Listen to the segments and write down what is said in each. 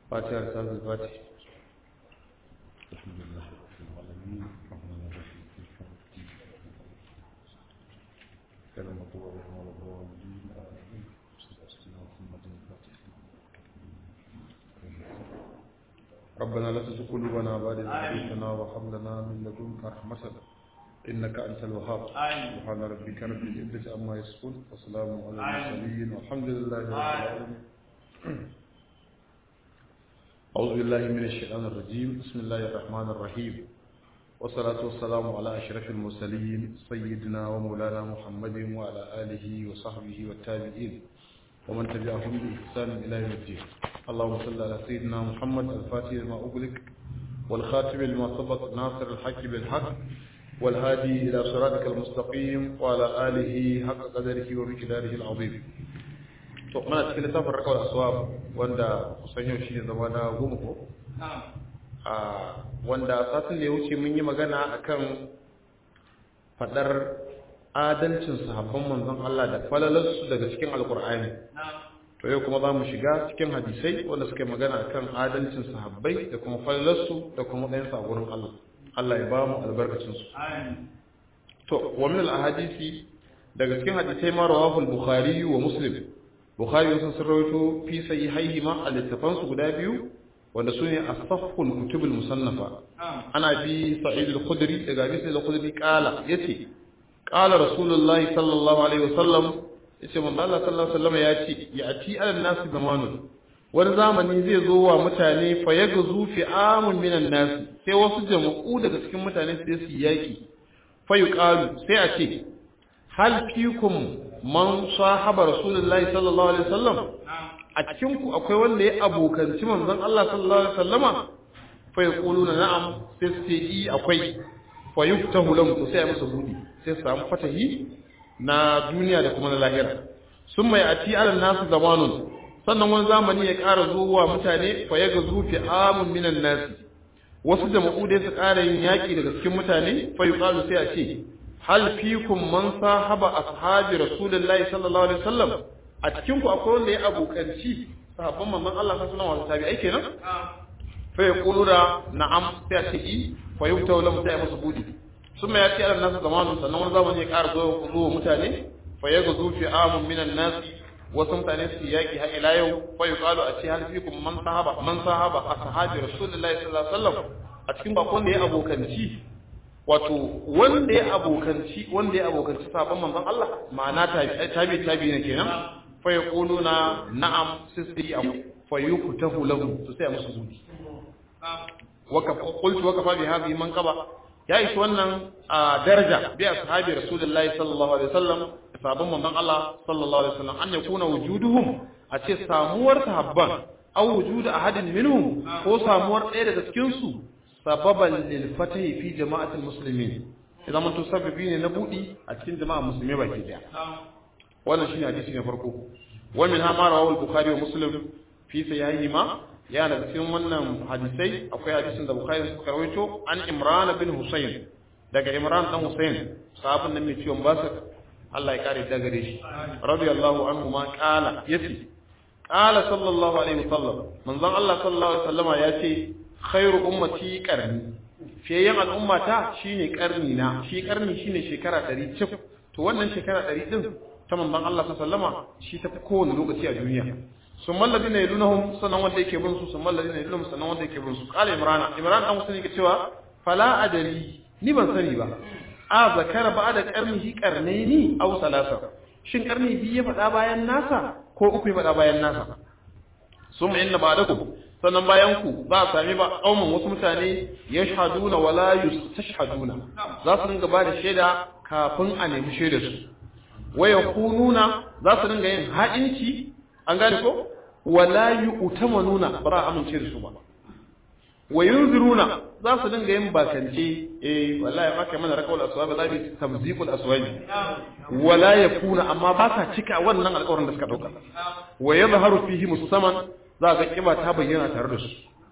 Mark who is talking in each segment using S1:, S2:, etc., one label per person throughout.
S1: فاتحة رسالة الفاتح
S2: الحمد لله رب العالمين الرحمن الرحيم كلمة الله والضالين آمين صلى الله محمد الفاتح
S1: ربنا لا تزغ قلوبنا بعد إذ هديتنا وهب لنا من لدنك رحمة إنك أنت الوهاب سبحان ربك رب العزة عما يصفون وسلام على المرسلين والحمد لله رب العالمين أعوذ بالله من الشيطان الرجيم بسم الله الرحمن الرحيم والصلاة والسلام على أشرف المرسلين سيدنا ومولانا محمد وعلى آله وصحبه والتابعين ومن تبعهم بإحسان إلى يوم الدين اللهم صل على سيدنا محمد الفاتح لما أغلق والخاتم لما سبق ناصر الحق بالحق والهادي إلى صراطك المستقيم وعلى آله حق قدره ومقداره العظيم to muna cikin littafin rakawar aswab wanda kusan yau shi ne zama na goma ko a wanda satin da ya wuce mun yi magana akan fadar adalcin sahabban manzon Allah da falalarsu daga cikin alkur'ani to yau kuma za mu shiga cikin hadisai wanda suka yi magana akan adalcin sahabbai da kuma falalarsu da kuma ɗayan sa gurin Allah Allah ya ba mu albarkacin su to wa min al-ahadisi daga cikin hadisai ma rawahu al-bukhari wa muslim bukhari sun sarrawaito fi sahihaihi ma al-littafan su guda biyu wanda su ne as-safhul kutubul musannafa ana bi sa'id al-khudri daga bi sa'id al-khudri kala yace qala rasulullahi sallallahu alaihi wasallam yace manzo Allah sallallahu alaihi wasallam yace yati ala nasi zamanun wani zamani zai zo wa mutane fa yagzu fi amun minan nas sai wasu jama'u daga cikin mutane sai su yaki fa yuqalu sai a ce hal fikum man sahaba rasulullahi sallallahu alaihi wasallam a cikin ku akwai wanda ya abokanci manzon Allah sallallahu alaihi wasallama fa yaquluna na'am sai su ce i akwai fa yuftahu lahum to sai a musu budi sai su samu fatahi na duniya da kuma na lahira sun mai ati alal nasu zamanun sannan wani zamani ya ƙara zuwa mutane fa ya gazu fi amun minan nasi wasu jama'u dai su ƙara yin yaƙi daga cikin mutane fa yuqalu sai a ce hal fikum man sahaba ashabi rasulullahi sallallahu alaihi wasallam a cikin ku akwai wanda ya abokanci sahabban manzon Allah sallallahu alaihi wasallam ai kenan fa yaquluna na'am sai a ce i fa yubtawu lahu sai a musu budi ثم يأتي على الناس زمان sannan wani zamani ya ƙara zuwa zuwa mutane fa ya gazu fi amun minan nas wasu mutane su yaki har ila yau fa yuqalu a ce hal fikum man sahaba man sahaba ashabi rasulullahi sallallahu alaihi wasallam a cikin bakon da ya abokanci wato wanda ya abokanci wanda ya abokanci sabon manzon Allah ma'ana tabi tabi ne kenan fa yaquluna na'am sisi am fa yuktahu lahu to sai musu zuci waka qultu waka fa bi hadhihi man qaba ya ishi wannan daraja bi ashabi rasulullahi sallallahu alaihi wasallam sabon manzon Allah sallallahu alaihi wasallam an yakuna wujuduhum a ce samuwar sahabban aw wujudu ahadin minhum ko samuwar ɗaya daga cikin su sababan lil fatahi fi jama'atil muslimin idan mun to sababi ne na budi a cikin jama'a musulmi baki daya wannan shine hadisi na farko wa min hama rawahu al-bukhari wa muslim fi sahihihima ya daga cikin wannan hadisai akwai hadisin da Bukhari suka rawaito an Imran bin Husayn daga Imran dan Husayn sahabin nan mai ciwon basir Allah ya kare da gare shi radiyallahu anhu ma qala yace qala sallallahu alaihi wasallam manzon Allah sallallahu alaihi wasallama yace khairu ummati qarni fiyayen al'ummata shine karni na shi karni shine shekara 100 cif to wannan shekara 100 din ta manzon Allah sallallahu alaihi wasallama shi ta kowane lokaci a duniya sun mallabi na yalunahum sannan wanda yake bin su sun mallabi na yalunahum sannan wanda yake bin su kala imran imran dan musulmi yake cewa fala adali ni ban sani ba a zakara ba da karnihi karnaini aw salasa shin karni biyu ya faɗa bayan nasa ko uku ya faɗa bayan nasa sun inna ba'dakum sannan bayan ku za a sami ba kauman wasu mutane yashhaduna wala yustashhaduna za su dinga ba da shaida kafin a nemi shaidar su waya kununa za su dinga yin ha'inci an gane ko wala yu'tamanuna ba za a amince da su ba wa yunziruna za su dinga yin bakance eh wallahi maka mana rakawul aswab za bi tamziqul aswab wala yakuna amma ba sa cika wannan alƙawarin da suka dauka wa yadhharu fihi musamman za ga kiba ta bayyana tare da su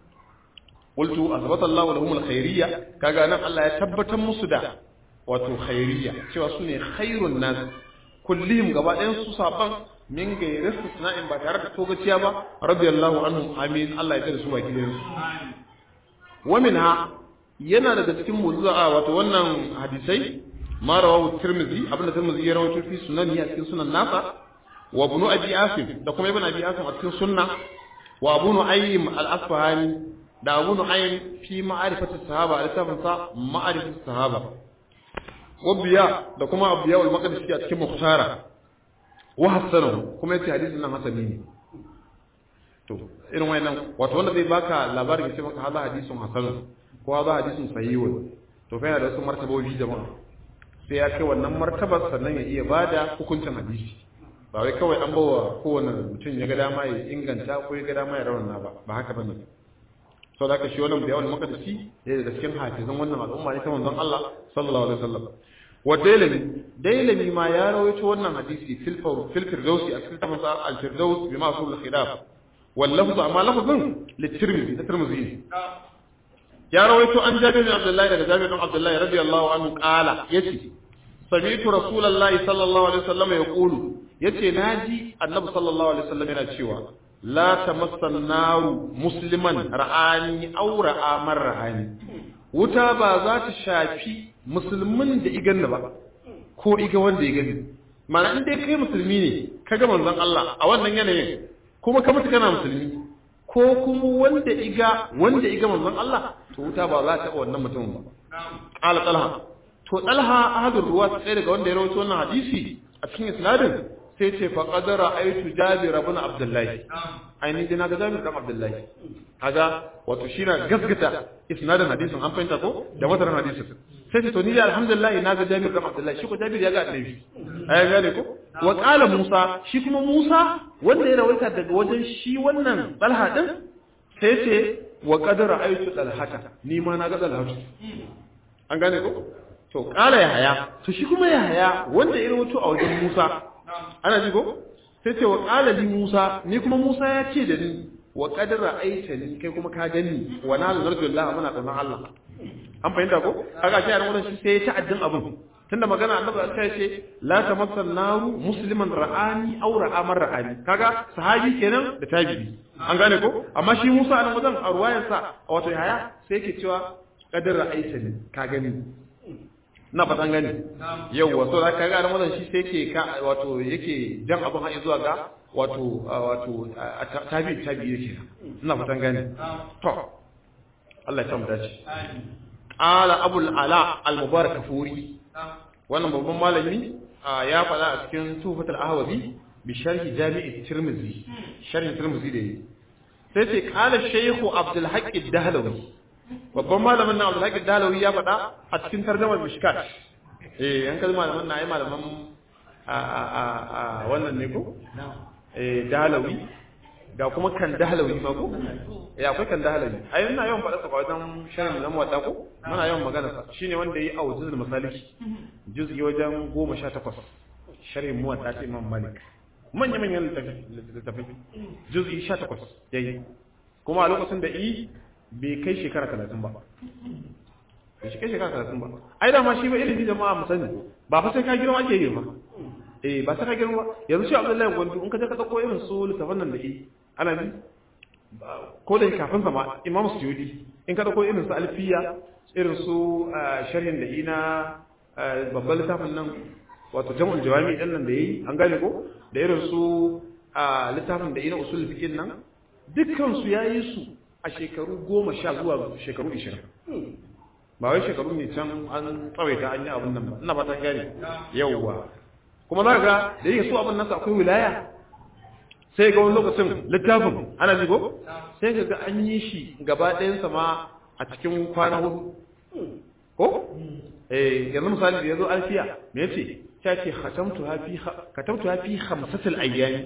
S1: qultu azbata Allah lahum alkhairiyya kaga nan Allah ya tabbatar musu da wato khairiyya cewa su ne khairun nas kullihim gaba ɗayan su saban min gairi istisna'in ba tare da togaciya ba radiyallahu anhu amin Allah ya tsare su baki da su wa minha yana daga cikin mu'jiza wato wannan hadisai ma rawahu tirmidhi abinda tirmidhi ya rawaito fi sunani a cikin sunan nasa wa ibn abi asim da kuma ibn abi asim a cikin sunna wa abu nu'aym al-asfahani da abu nu'aym fi ma'rifati sahaba al-tafin sa ma'rifati sahaba wa biya da kuma abiya al-maqdisi a cikin muhtara wa hasanahu kuma yace hadisin nan hasani ne to irin wayannan wato wanda zai baka labarin ya ce maka hada hadisin hasan ko hada hadisin sahihun to fa yana da wasu martabobi jama'a sai ya kai wannan martabar sannan ya iya bada hukuncin hadisi ba wai kawai an bawa kowane mutum ya ga dama ya inganta ko ya ga dama ya rawana ba ba haka bane sau da aka shi wannan bayawan makadisi ya daga cikin hafizan wannan al'umma ne ta manzon Allah sallallahu alaihi wasallam wa dailami dailami ma ya rawaito wannan hadisi fil fil firdausi a cikin tafsir al firdaus bi ma sul khilaf wal lafz amma lafzun litirmidhi da tirmidhi ya rawaito an jabir bin abdullahi daga jabir bin abdullahi radiyallahu anhu qala yace sami'tu rasulullahi sallallahu alaihi wasallam yaqulu yace naji annabi sallallahu alaihi wasallam yana cewa la tamassan naru musliman ra'ani aw ra'a man ra'ani wuta ba za ta shafi musulmin da iganna ba ko iga wanda ya gani mana in dai kai musulmi ne kaga manzon Allah a wannan yanayin kuma ka mutu kana musulmi ko kuma wanda iga wanda iga manzon Allah to wuta ba za ta taɓa wannan mutumin ba qala talha to talha ahadur ruwa sai daga wanda ya rawaito wannan hadisi a cikin isnadin sai ce fa qadara aitu jabir ibn abdullahi ainihin dina ga jabir ibn abdullahi kaga wato shi na gaskata isnadin hadisin an fahimta ko da mataran hadisin sai ce to ni da alhamdulillah na ga jabir ibn abdullahi shi ko jabir ya ga annabi ai gane ko wa qala musa shi kuma musa wanda ya rawaita daga wajen shi wannan talha din sai ce wa qadara aitu talhata ni ma na ga talhata an gane ko to qala yahaya to shi kuma yahaya wanda ya rawaito a wajen musa ana ji ko sai ce wa qala li musa ni kuma musa ya ce da ni wa qadara aita ni kai kuma ka gani wa na narjullah muna tsanan Allah an fahimta ko kaga shi a wannan shi sai ya ta'addin abin tunda magana annabi ta ce la tamassan naru musliman ra'ani aw ra'a man ra'ani kaga sahabi kenan da tabi'i an gane ko amma shi Musa a nan wajen a ruwayar sa wato yaya sai yake cewa qadara aita ni ka gani na fatan gani yauwa so da ka ga nan shi sai yake ka wato yake jan abin har zuwa ga wato wato tabi tabi yake ina fatan gani to Allah ya samu dace qala abul ala al mubarak furi wannan babban malami ya faɗa a cikin tufatul ahwazi bi sharhi jami'i tirmizi sharhi tirmizi da yi sai ce qala shaykhu abdul haqq ad-dahlawi babban malamin nan Abdul Hakim Dalawi ya faɗa a cikin tarjumar Mishkat eh an kalli malaman na ai malaman a a a wannan ne ko eh Dalawi ga kuma kan Dalawi ma ko eh akwai kan Dalawi ai ina yawan faɗa sa wajen shirin nan wata ko muna yawan magana sa shine wanda yayi awjuzul masaliki juz'i wajen 18 sharhin muwatta ta Imam Malik manya manyan littafai juz'i 18 yayi kuma a lokacin da i bai kai shekara talatin ba bai shi kai shekara talatin ba ai da ma shi ba ilimi jama'a mu sani ba fa sai ka girma ake girma eh ba sai ka girma yanzu shi Abdullahi Gwandu in ka je ka dauko irin su littafan nan da yi ana bi ko da kafin sama Imam Suyudi in ka dauko irin su Alfiya irin su sharhin da ina babban littafin nan wato jam'ul jawami din nan da yi an gane ko da irin su littafin da ina usul fiqh nan dukkan su yayi su a shekaru goma sha zuwa shekaru ishirin ba wai shekaru ne can an tsawaita an yi abin nan ba ina fatan gane yauwa kuma za ga da yake so abin nasa akwai wilaya sai ga wani lokacin littafin ana jigo sai ga an yi shi gaba ɗayansa ma a cikin kwana hudu ko eh yanzu misali da yazo alfiya me yace ta ce khatamtu hafi khatamtu hafi khamsatil ayyami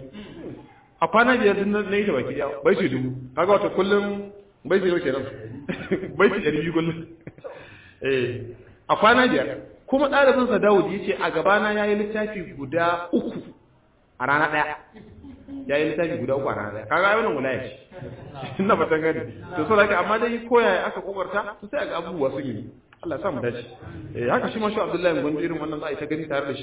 S1: a kwana biyar din na yi da baki daya bai su dubu kaga wata kullum bai su kenan bai su ɗari biyu kullum eh a kwana biyar kuma ɗalibin sa Dawud yace a gabana yayi littafi guda uku a rana ɗaya yayi littafi guda uku a rana ɗaya kaga ai wannan wilaya ce ina fatan gani to so haka amma dai koya aka kokarta to sai ga abubuwa sun yi Allah ya sa mu dace eh haka shi ma shi Abdullahi Gwandu irin wannan za a yi ta gani tare da shi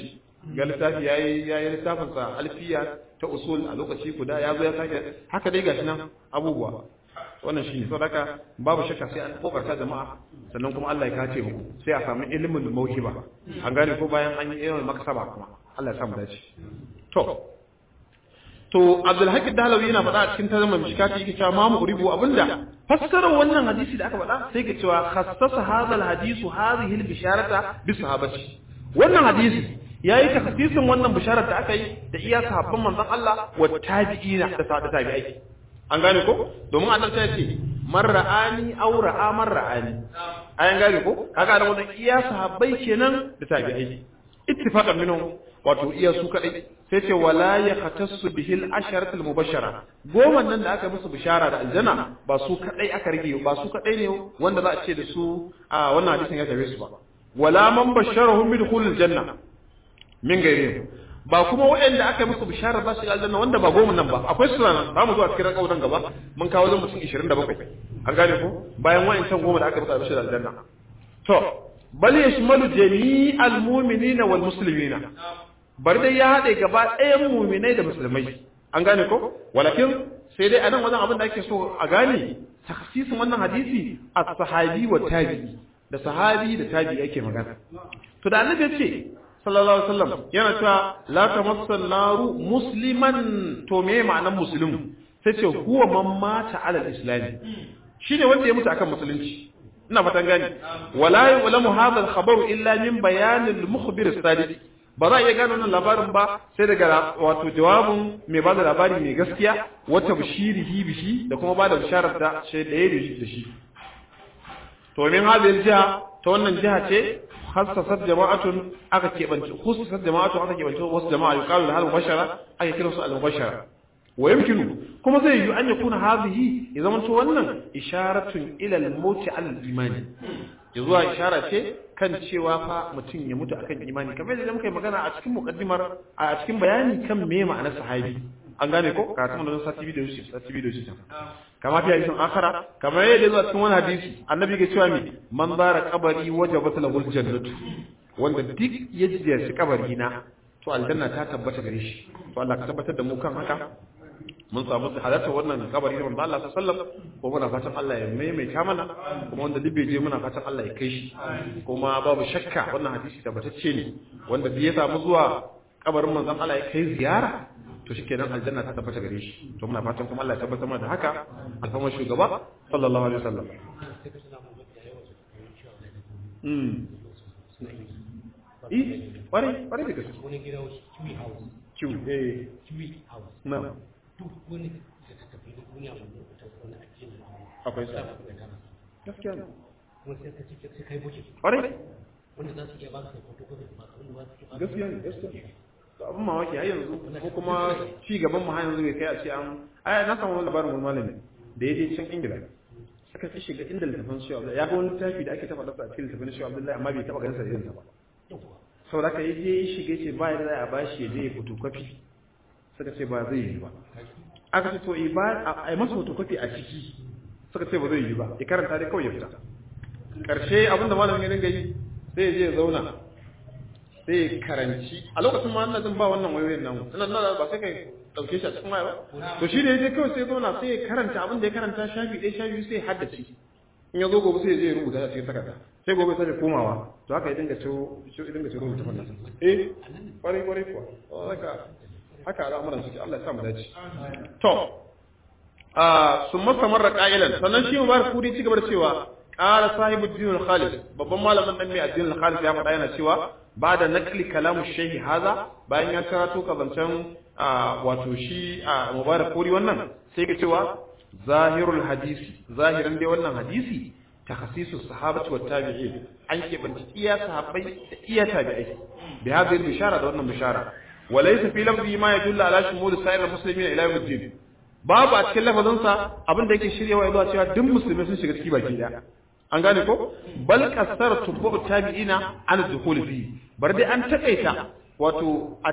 S1: ga littafi yayi yayi littafin sa alfiya ta usul a lokaci guda ya zo ya sake haka dai gashi nan abubuwa wannan shine saboda babu shakka sai an kokarta jama'a sannan kuma Allah ya kace muku sai a samu ilimin mauhiba an gane ko bayan an yi ilimin maksaba kuma Allah ya samu dace to to Abdul Haqq Dalawi yana faɗa a cikin tarjumar mishkati yake cewa ma uribu abinda fassarar wannan hadisi da aka faɗa sai ke cewa khassasa hadha al-hadisu hadhihi al-bisharata bi sahabati wannan hadisi yayi takhsisin wannan bisharar da aka yi da iya sahabban manzon Allah wa tabi'ina da sahabbai tabi'ai an gane ko domin annabi ta ce man ra'ani aw ra'a man ra'ani ayan gane ko kaga da wannan iya sahabbai kenan da tabi'ai ittifaqan minhum wato iya su kadai sai ce wala ya khatassu bihil asharatul mubashara goma nan da aka musu bishara da aljanna ba su kadai aka rige ba su kadai ne wanda za a ce da su a wannan hadisin ya tabe su ba wala man basharahum bi dukhulil janna min gairi ba kuma waɗanda aka musu bishara ba su aljanna wanda ba goma nan ba akwai su nan za mu zo a cikin rakautan gaba mun kawo zan mutum 27 an gane ko bayan wa'ancan goma da aka musu bishara aljanna to bal yashmalu jami'al mu'minina wal muslimina bari dai ya haɗe gaba ɗayan muminai da musulmai an gane ko walakin sai dai anan wajen abin da ake so a gane takhsisin wannan hadisi as-sahabi wa tabi'i da sahabi da tabi'i ake magana to da annabi ya ce sallallahu alaihi wasallam yana cewa la tamassan naru musliman to me ma'anar muslim sai ce huwa man mata ala al-islam shine wanda ya mutu akan musulunci ina fatan gani wala ya'lamu hadha al-khabaru illa min bayan al-mukhbir as-sadiq ba za a iya gano wannan labarin ba sai daga wato jawabin mai ba da labari mai gaskiya wata bishirihi bishi da kuma ba da bisharar da shi da ya da shi to min hadhihi jiha ta wannan jiha ce hassasat jama'atun aka keɓance khususat jama'atun aka keɓance wasu jama'a yuqalu lahal mubashara aka kira su al-mubashara wa yumkinu kuma zai yi an yakuna hadhihi ya zama to wannan isharatun ila al-maut al-imani ya zuwa ishara ce kan cewa fa mutum ya mutu akan imani kamar yadda muka yi magana a cikin muqaddimar a cikin bayani kan me ma'anar sahabi an gane ko karatun da sati biyu da shi sati biyu da shi kama fi hadisin akhara kamar yadda zuwa cikin wani hadisi annabi ke cewa me man zara qabari wajabat lahu jannatu wanda duk ya ziyarci kabari na to aljanna ta tabbata gare shi to Allah ka tabbatar da mu kan haka mun samu halarta wannan kabari da manzo Allah sallallahu alaihi wasallam ko muna fatan Allah ya maimaita mana kuma wanda duk bai je muna fatan Allah ya kai shi kuma babu shakka wannan hadisi tabbatacce ne wanda bai samu zuwa kabarin manzon Allah ya kai ziyara to shikenan aljanna ta tabbata gare shi to muna fatan kuma Allah ya tabbatar mana da haka alfama shugaba sallallahu alaihi wasallam mm eh kwarai kwarai da gaske
S3: wani gida wasu kiwi house
S1: kiwi eh
S3: kiwi house
S1: na
S3: duk wani da ta tafi da duniya mai lokutan wani ake da
S1: akwai sa gaskiya ne
S3: kuma sai ka ci sai kai buke
S1: kwarai
S3: wanda za su iya ba su foto ko ba su wanda ba su iya ba
S1: gaskiya ne gaskiya to abin mamaki har yanzu ko kuma ci gaban mu har yanzu bai kai a ce an ai na samu wani labarin wani malami da ya je can ingila aka ci shiga inda littafin shi Abdullahi ya ga wani littafi da ake taba dasa a cikin littafin shi Abdullahi amma bai taba ganin sa irin sa ba saboda haka yaje ya shiga ce ba da za a bashi ya je ya photocopy suka ce ba zai yi ba aka ce to ba a yi masa photocopy a ciki suka ce ba zai yi ba ya karanta dai kawai ya fita karshe abinda malamin ya dinga yi sai ya je ya zauna sai ya karanci a lokacin ma ina jin ba wannan wayoyin nan ina nan ba sai kai dauke shi a cikin waya ba to shi da yaje kawai sai ya zauna sai ya karanta abin da ya karanta shafi ɗaya shafi sai ya haddace in ya zo gobe sai ya je ya rubuta a cikin takarda sai gobe sai ya komawa to haka ya dinga ciro ya dinga ciro rubuta wannan eh kwarai kwarai kuwa haka haka al'amuran suke Allah ya sa mu dace to a sun masa marra qa'ilan sannan shi mubarak kudi ci gaba da cewa qala sahibu din al-khalis babban malamin dan mai addinin al-khalis ya faɗa yana cewa ba da nakli kalamu shehi haza bayan ya karato kazancen wato shi a mubarak kuri wannan sai ka cewa zahirul hadisi zahirin dai wannan hadisi takhasisu sahabati wat tabi'in an kebanci iya sahabbai da iya tabi'ai bi hadhihi bishara da wannan bishara walaysa fi lafzi ma yadullu ala shumul sa'ir muslimin ila yawmiddin babu a cikin lafazin sa abin da yake shiryawa zuwa cewa duk musulmai sun shiga ciki baki daya an gane ko bal kasar tubu tabi'ina an dukhul fi bar dai an takaita wato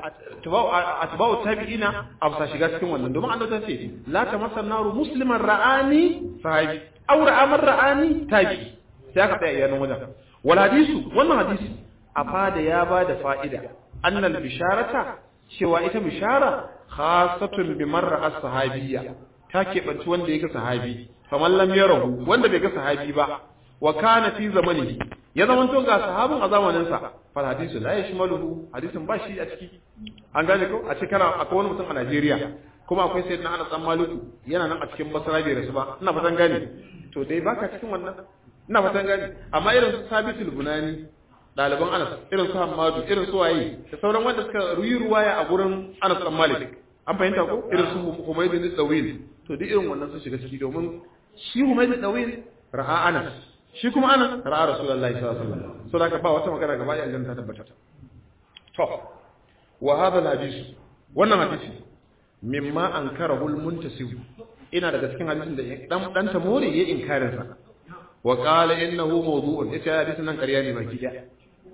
S1: atba'u tabi'ina a bisa shiga cikin wannan domin annabi ta ce la tamassan naru musliman ra'ani sahabi aw ra'a man ra'ani tabi'i sai aka tsaya yayin wajen wal hadisu wannan hadisi a fada ya bada fa'ida annal bisharata cewa ita bishara khasatun bi marra as-sahabiyya ta keɓanci wanda ya ga sahabi faman lam yarahu wanda bai ga sahabi ba wa kana fi zamanihi ya zama to ga sahabin a zamanin sa fal hadisu la yashmaluhu hadisin ba shi a ciki an gane ko a cikin akwai wani mutum a Najeriya kuma akwai sayyidina Anas dan Maliku yana nan a cikin Basra bai rasu ba ina fatan gane to dai baka cikin wannan ina fatan gane amma irin su Sabitul Bunani ɗaliban Anas irin su Hammadu irin su waye da sauran wanda suka ruyi ruwaya a gurin Anas dan Malik an fahimta ko irin su Humayd bin Dawil to duk irin wannan sun shiga ciki domin shi Humayd bin Dawil ra'a Anas shi kuma Anas ra'a Rasulullahi sallallahu alaihi wasallam so da ba wata magana gaba ya ta tabbata to wa hadha al-hadith wannan hadisi mimma ankarahu al-muntasib ina daga cikin hadisin da dan dan tamori ya inkarin sa wa qala innahu mawdu'un ita hadisin nan ƙarya ne baki daya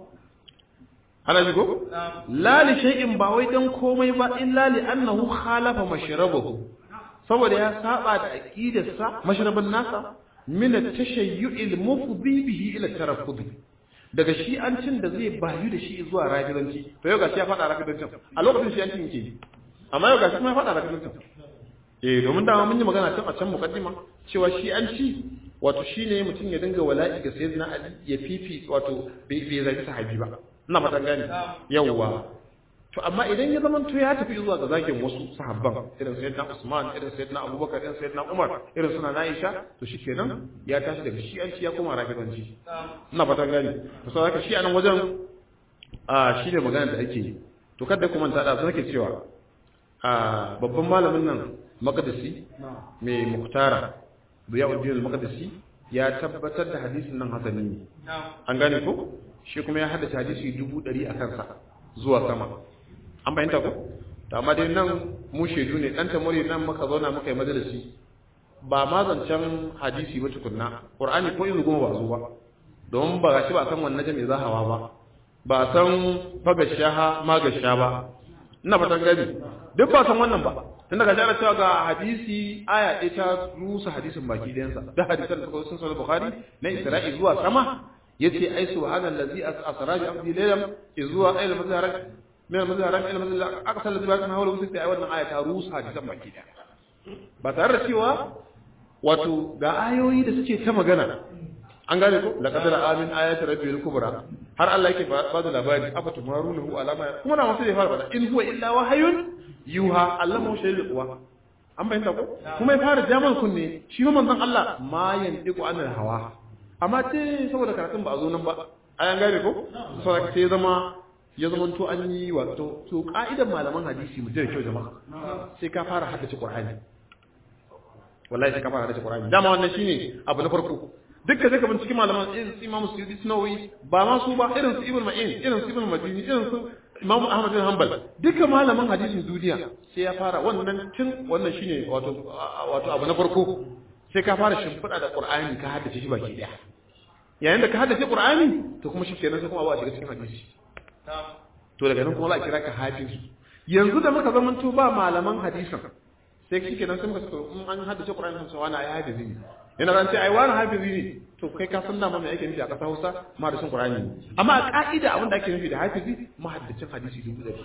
S1: ana ji ko la li shay'in ba wai dan komai ba illa li annahu khalafa mashrabahu saboda ya saba da aqidarsa mashrabin nasa min at-tashayyu'il mufdi bihi ila taraffudi daga shi an cin da zai bayu da shi zuwa rafidanci to yau gashi ya fada rafidancin a lokacin shi an cin yake amma yau gashi kuma ya fada rafidancin eh domin dama mun yi magana tun a can mukaddima cewa shi an ci wato shine mutum ya dinga wala'i ga sayyidina ali ya fifi wato bai zagi sahabi ba ina fatan gani yawwa to amma idan ya zama to ya tafi zuwa ga zakin wasu sahabban irin sayyidina Usman irin sayyidina Abubakar irin sayyidina Umar irin suna Aisha to shikenan ya tashi daga shi'anci ya koma rafidanci ina fatan gani to sai haka shi anan wajen a shi ne magana da ake yi to kada kuma ta da sake cewa a babban malamin nan Maqdisi mai Muktara Ziyauddin al-Maqdisi ya tabbatar da hadisin nan hasani ne an gane ko shi kuma ya haddace hadisi dubu ɗari a kansa zuwa sama an fahimta ko to amma dai nan mu shaidu ne dan tamori nan muka zauna muka yi majalisi ba ma zancen hadisi ba tukunna qur'ani ko izu goma ba zo ba don ba gashi ba san wannan jami'i zahawa ba ba san fagashaha magasha ba ina fatan gani duk ba san wannan ba tun daga jara cewa ga hadisi aya ɗaya ta rusa hadisin baki ɗayansa da hadisan da suka sun sahih bukhari na isra'i zuwa sama yace ai subhanallazi asra bi abdi laylam zuwa ayil mazharak min mazharak ila mazharak aqsal ladhi ba'athna hawla sai ai wannan aya ta rusa hadisan baki ɗaya ba tare da cewa wato ga ayoyi da suke ta magana an gane ko laqad amin ayati rabbil kubra har Allah yake ba da labari afa tumarunahu alama kuma na wasu da fara bada in huwa illa wahayun yuha allama shay'il quwa an bayyana ko kuma ya fara jaman kunne shi ma manzon Allah ma yantiqu anil hawa amma ce saboda karatun ba a zo nan ba ayan gane ko saboda sai zama ya zama to an yi wato to ka'idan malaman hadisi mu da kyau jama'a sai ka fara haddace qur'ani wallahi sai ka fara haddace qur'ani dama wannan shine abu na farko dukkan zai ka binciki malaman irin su Imam Suyuti Sunawi ba ma su ba irin su Ibn Ma'in irin su Ibn Madini irin su Imam Ahmad bin Hanbal duka malaman hadisin duniya sai ya fara wannan tun wannan shine wato wato abu na farko sai ka fara shimfiɗa da Qur'ani ka haddace shi baki daya yayin da ka haddace Qur'ani to kuma shikenan sai kuma abu a shiga cikin hadisi to daga nan kuma za a kira ka hafiz yanzu da muka zamanto ba malaman hadisin sai shikenan sai muka so in an haddace Qur'ani sai wani ayi hadisi ne yana ran ce ai wani hafizi ne to kai ka san dama me ake nufi a ƙasar Hausa mahaddacin Qur'ani ne amma a ka'ida abin da ake nufi da hafizi mahaddacin hadisi dubu ɗari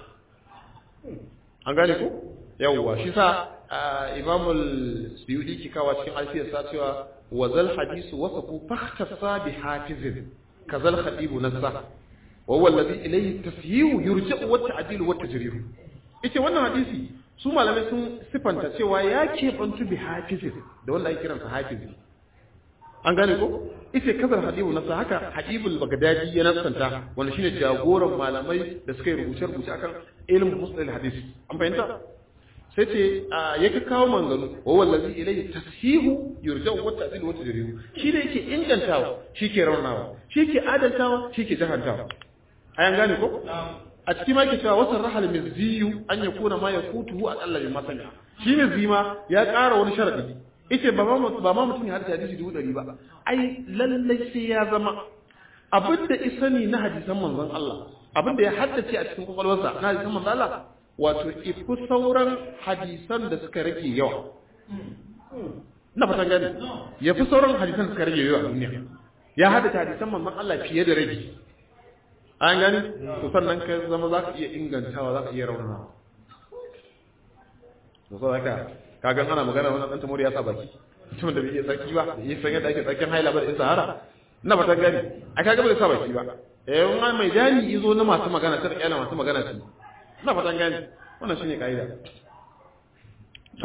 S1: an gane ko yawwa shi sa Imam al-Suyuti ki kawo cikin alfiyar sa cewa wa zal hadisu wasafu fahtasa bi hafizin kazal khatibu nassa wa huwa alladhi ilayhi tashihu yurja'u wa ta'dilu wa tajrihu ita wannan hadisi su malamai sun sifanta cewa ya keɓantu bi hafizin da wanda ake kiransa hafizi an gane ko ita kazar hadibu nasa haka hadibul bagdadi ya nasanta wanda shine jagoran malamai da suka yi rubuce rubuce akan ilmin musalil hadis an fahimta sai ce ya ka kawo manganu wa wallazi ilayhi tasihu yurja'u wa ta'dilu wa tajrihu shi ne yake ingantawa shi ke raunawa shi ke adaltawa shi ke jahantawa ayan gane ko a cikin ma ke cewa wasan rahal mizziyu an ya kuna ma ya kutuhu a ƙalla bin masani shi mizzi ma ya ƙara wani sharaɗi ita ba ma mutum ya hadisi hadisi dubu ɗari ba ai lallai sai ya zama abin da isani na hadisan manzon Allah abin da ya haddace a cikin kwakwalwarsa na hadisan manzon Allah wato ifi sauran hadisan da suka rage yawa na fatan gani ya fi sauran hadisan da suka rage yawa a duniya ya haddace hadisan manzon Allah fiye da rage an gani to sannan ka zama za ka iya ingantawa za ka iya raunana to so haka kagan ana magana wannan dan tamori ya sa baki mutumin da bai iya sarki ba bai san yadda ake sarkin haila ba da in sahara ina ba ta gani a kaga bai sa baki ba eh wani mai jani izo na masu magana ta kyala masu magana ce ina fatan gani wannan shine kaida to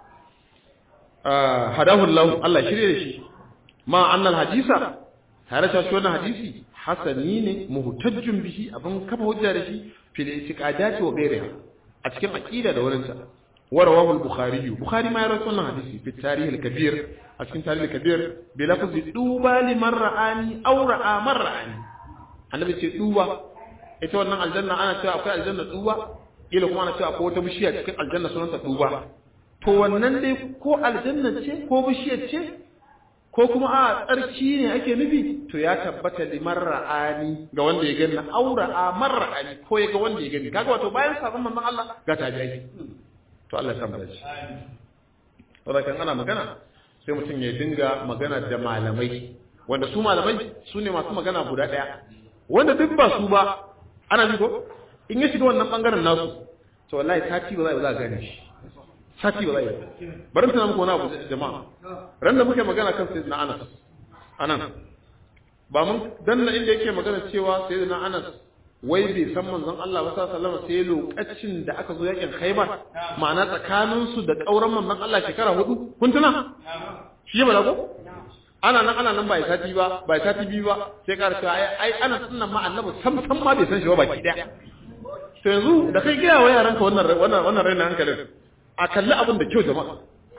S1: ah hadahu Allah Allah shirye da shi ma annal hadisa tare da shi wannan hadisi hasani ne muhtajjun bihi abin kafa hujja da shi fil itiqadati wa ghayriha a cikin aqida da wurinta ورواه البخاري البخاري ما يروي سنة حديثي في التاريخ الكبير أشكين التاريخ الكبير بلفظ دوبا لمن رآني أو رأى من رآني النبي يقول دوبا ita wannan aljanna ana cewa akwai aljanna duba ila kuma ana cewa akwai wata bishiya cikin aljanna sunanta duba to wannan dai ko aljanna ce ko bishiyar ce ko kuma a tsarki ne ake nufi to ya tabbata liman ra'ani ga wanda ya gani aura a marra'ani ko ya ga wanda ya gani kaga wato bayan sabon manzon Allah ga tabi'i to Allah ya samu dace saboda kan ana magana sai mutum ya dinga magana da malamai wanda su malamai su ne masu magana guda ɗaya wanda duk ba su ba ana ji ko in ya shiga wannan bangaren nasu to wallahi sati ba za a gane shi sati ba za a yi bari tana muku wani abu jama'a ran da muke magana kan sayyidina Anas anan ba mun danna inda yake magana cewa sayyidina Anas wai bai san manzon Allah ba sallallahu alaihi sai lokacin da aka zo yakin Khaibar ma'ana tsakanin su da kauran manzon Allah shekara hudu kun tuna shi ba ko ana nan ana nan bai sati ba bai sati biyu ba sai ka rasa ai ai ana sunnan ma annabi sam sam ma bai san shi ba baki daya to yanzu da kai gaya wa yaranka wannan wannan wannan rainin hankalin a kalli abin da kyau jama'a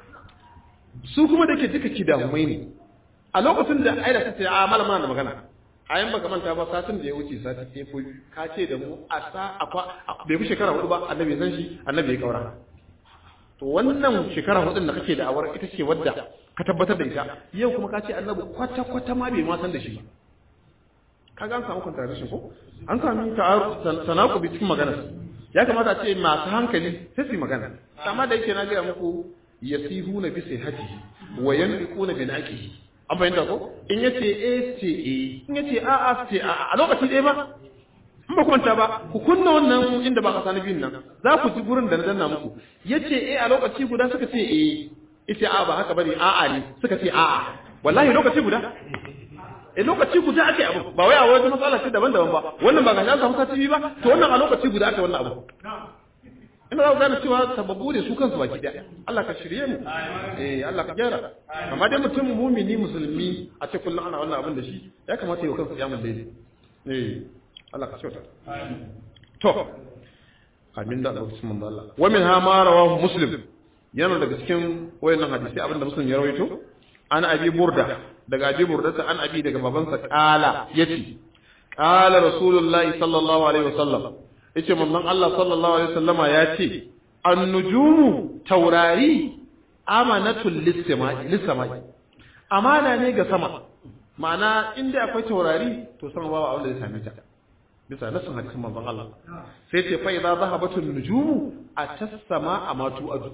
S1: su kuma da ke duka kidahumai ne a lokacin da aida ta ce a malama da magana a yan baka manta ba satin da ya wuce sati ɗaya ko ka ce da mu a sa akwa bai fi shekara hudu ba annabi san shi annabi ya kaura to wannan shekara hudun da kake da awar ita ce wadda ka tabbatar da ita yau kuma ka ce annabi kwata kwata ma bai ma san da shi ba kaga an samu contradiction ko an sami tanakubi cikin magana ya kamata a ce masu hankali sai su yi magana amma da yake na gaya muku yasihuna bi sihhatihi wa yanfiquna bi naqihi an fahimta ko in yace a ce a in yace a a ce a a lokaci ɗaya ba in ba kwanta ba ku kunna wannan inda ba ka sani biyun nan za ku ji gurin da na danna muku yace a a lokaci guda suka ce a ita a ba haka bane a a ne suka ce a a wallahi lokaci guda a lokaci guda ake abu ba wai a wata matsala ce daban-daban ba wannan ba ga an samu sati biyu ba to wannan a lokaci guda ake wannan abu ina za ku gane cewa sababu ne su kansu baki daya Allah ka shirye mu eh Allah ka gyara amma dai mutum mumini musulmi a ce kullum ana wannan abin da shi ya kamata yi wa kansa kiyamul layli eh Allah ka kyauta to amin da Allah manzo Allah wa min ha ma rawahu muslim yana daga cikin wayannan hadisi abinda muslim ya rawaito an abi burda daga abi burda ta an abi daga babansa kala yace qala rasulullahi sallallahu alaihi wasallam yace manzon Allah sallallahu alaihi wasallama ya ce an-nujumu taurari amanatul lis-sama'i lis-sama'i amana ne ga sama ma'ana inda akwai taurari to sama babu abin da zai same ta bisa nasin hadisin manzon Allah sai ce fa idza zahabatul nujumu atas-sama amatu adu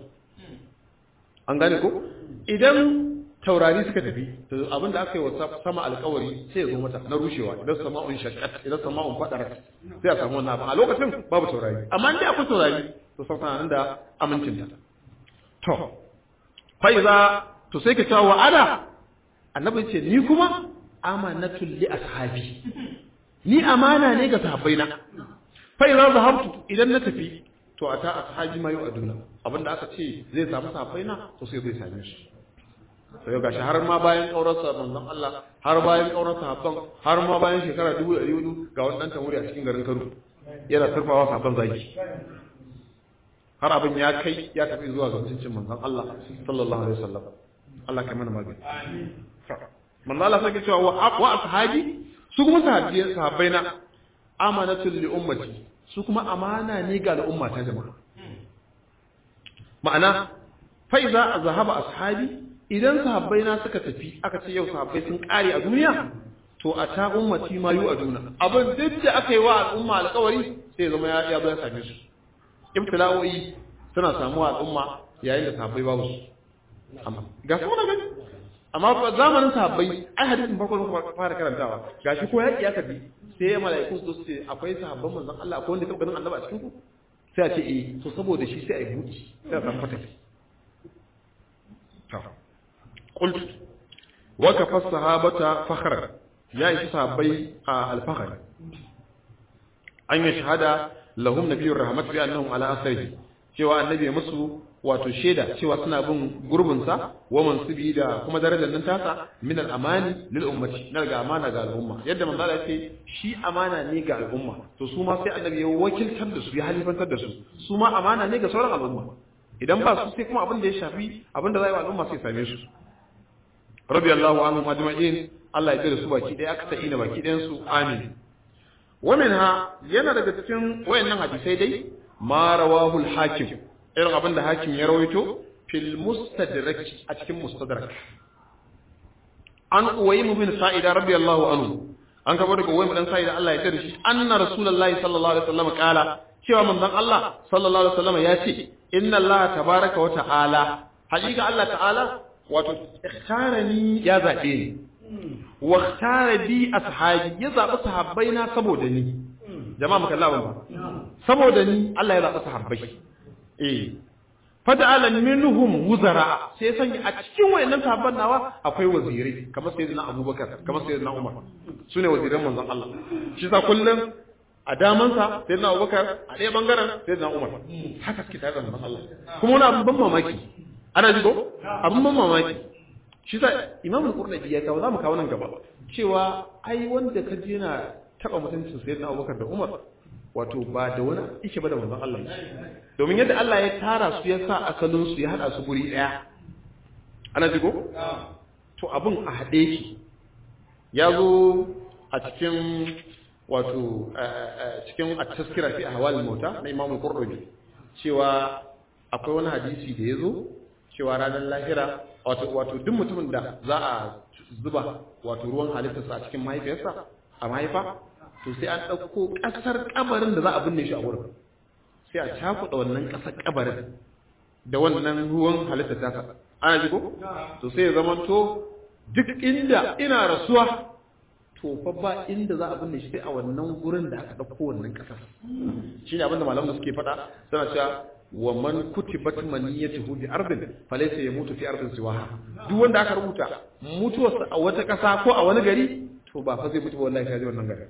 S1: an gane ko idan taurari suka tafi to abin da aka yi wa sama alkawari sai ya zo mata na rushewa idan sama'un shaqqat idan sama'un fadarat sai a samu wannan abin a lokacin babu taurari amma in dai akwai taurari to san tana nan da amincin ta to fa iza to sai ka ce wa ana annabi ce ni kuma amanatul li ashabi ni amana ne ga sahabbaina fa iza zahabtu idan na tafi to ata ashabi ma yau aduna abinda aka ce zai samu sahabbaina to sai zai same shi sai ga har ma bayan kaurarsa manzon Allah har bayan kaurarsa habban har ma bayan shekara 1400 ga wannan tamuri a cikin garin Kano yana turfawa sabon zaki har abin ya kai ya tafi zuwa ga mutuncin manzon Allah sallallahu alaihi wasallam Allah kai mana magana amin manzon Allah sai cewa wa ashabi su kuma sahabbai sahabbai na amanatul li ummati su kuma amana ne ga al'umma ta jama'a ma'ana fa iza zahaba ashabi idan sahabbai na suka tafi aka ce yau sahabbai sun kare a duniya to a ta ummati ma yu aduna abin duk da aka yi wa al'umma alƙawari sai zama ya ya zo ya same su ibtila'o'i suna samuwa al'umma yayin da sahabbai babu su amma ga su gani amma fa zamanin sahabbai ai hadisin farko da fara karantawa gashi ko yaki aka bi sai ya malaiku su ce akwai sahabban manzon Allah akwai wanda kabarin Allah a cikin ku sai a ce eh to saboda shi sai ai buci sai a san fata to qult wa kafa sahabata fakhra ya yi sahabbai a al-fakhr an yi shahada lahum nabiyyur rahmat bi annahum ala asrihi cewa annabi musu wato shaida cewa suna bin gurbinsa wa mansubi da kuma darajar nan tasa min al-amani lil ummati na ga amana ga al'umma yadda manzo Allah ce shi amana ne ga al'umma to su ma sai annabi ya wakiltar da su ya halifantar da su su ma amana ne ga sauran al'umma idan ba su sai kuma abin da ya shafi abin da zai wa al'umma sai same su radiyallahu anhum ajma'in Allah ya tsare su baki daya aka ta'ina baki dayan su amin wa minha yana daga cikin wayannan hadisai dai ma rawahu al-hakim irin abin da hakim ya rawaito fil mustadrak a cikin mustadrak an uwayimu bin sa'ida radiyallahu anhu an kaba daga uwayimu dan sa'ida Allah ya tare shi anna rasulullahi sallallahu alaihi wasallam kala cewa manzon Allah sallallahu alaihi wasallam ya ce inna Allah tabaraka wa ta'ala hakika Allah ta'ala wato ikhtarani ya zabe ni wa ikhtara bi ashabi ya zabi sahabbaina saboda ni jama'a muka lawan ba saboda ni Allah ya zabi sahabbai eh fada'ala minhum wuzara sai sanya a cikin wayannan sahabban nawa akwai wazirai kamar sayyidina Abubakar kamar sayyidina Umar sune waziran manzon Allah shi sa kullum a daman sa sayyidina Abubakar a ɗaya bangaren sayyidina Umar haka suke tare da manzon Allah kuma wani abin ban mamaki ana ji ko abin ban mamaki shi sa Imam Al-Qurtubi ya kawo zamu kawo nan gaba cewa ai wanda ka je yana taba mutuncin sayyidina Abubakar da Umar wato ba da wani ishe ba da manzon Allah domin yadda Allah ya tara su ya sa asalin su ya hada su guri daya ana jigo to abun a hade shi ya zo a cikin wato cikin at-tazkira fi ahwal mauta na Imam Qurtubi cewa akwai wani hadisi da yazo cewa ranar lahira wato wato duk mutumin da za a zuba wato ruwan halittarsa a cikin mahaifiyarsa a mahaifa to sai an ɗauko ƙasar ƙabarin da za a binne shi a wurin sai a cakuɗa wannan ƙasar ƙabarin da wannan ruwan halitta ta ana ji ko to sai ya zama to duk inda ina rasuwa to fa ba inda za a binne shi sai a wannan gurin da aka ɗauko wannan ƙasar shine abin da malamu suke faɗa suna cewa wa man kutibat maniyatuhu bi ardin falaysa yamutu fi ardin siwaha duk wanda aka rubuta mutuwarsa a wata ƙasa ko a wani gari to ba fa zai mutu wallahi sai wannan garin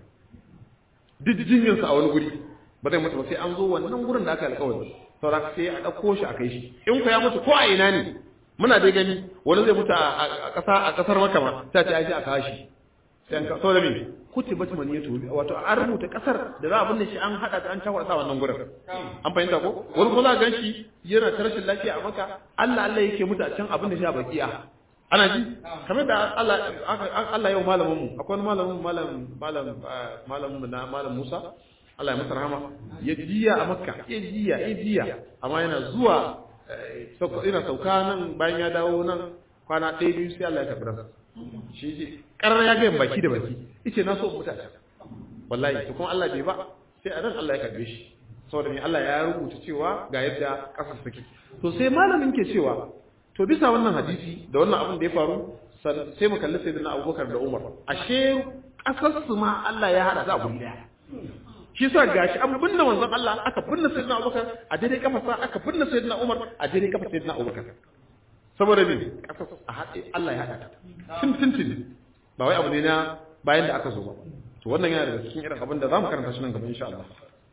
S1: duk jinyarsa a wani guri ba zai mutu ba sai an zo wannan gurin da aka alƙawari saura sai a ɗauko shi a kai shi in ku ya mutu ko a ina ne muna dai gani wani zai mutu a ƙasa a ƙasar maka ma sai ce ai sai a kawo shi sai an kawo da me kutibat maniyatu wato an rubuta ƙasar da za a binne shi an haɗa ta an takwasa wannan gurin an fahimta ko wani ko za gan shi yana ta rashin lafiya a maka Allah Allah yake mutu a can abin da shi a baki'a ana ji kamar da Allah Allah yau malamin mu akwai malamin malam malam malamin mu na malam Musa Allah ya masa rahama ya jiya a Makka ya jiya ya jiya amma yana zuwa ina sauka nan bayan ya dawo nan kwana ɗaya biyu sai Allah ya tafi rasa shi ji karar ya ga baki da baki yace na so mutu a can wallahi to kuma Allah bai ba sai a nan Allah ya karbe shi saboda me Allah ya rubuta cewa ga yadda kasar take to sai malamin ke cewa to bisa wannan hadisi da wannan abin da ya faru sai mu kalli sayyidina Abubakar da Umar ashe kasar su ma Allah ya hada za a guri daya shi sa gashi an binne manzon Allah aka binne sayyidina Abubakar a daidai kafarsa aka binne sayyidina Umar a daidai kafar sayyidina Abubakar saboda me kasar a haɗe Allah ya hada ta tun tun tun ba wai abu ne na bayan da aka zo ba to wannan yana daga cikin irin abin da zamu karanta shi nan gaba insha Allah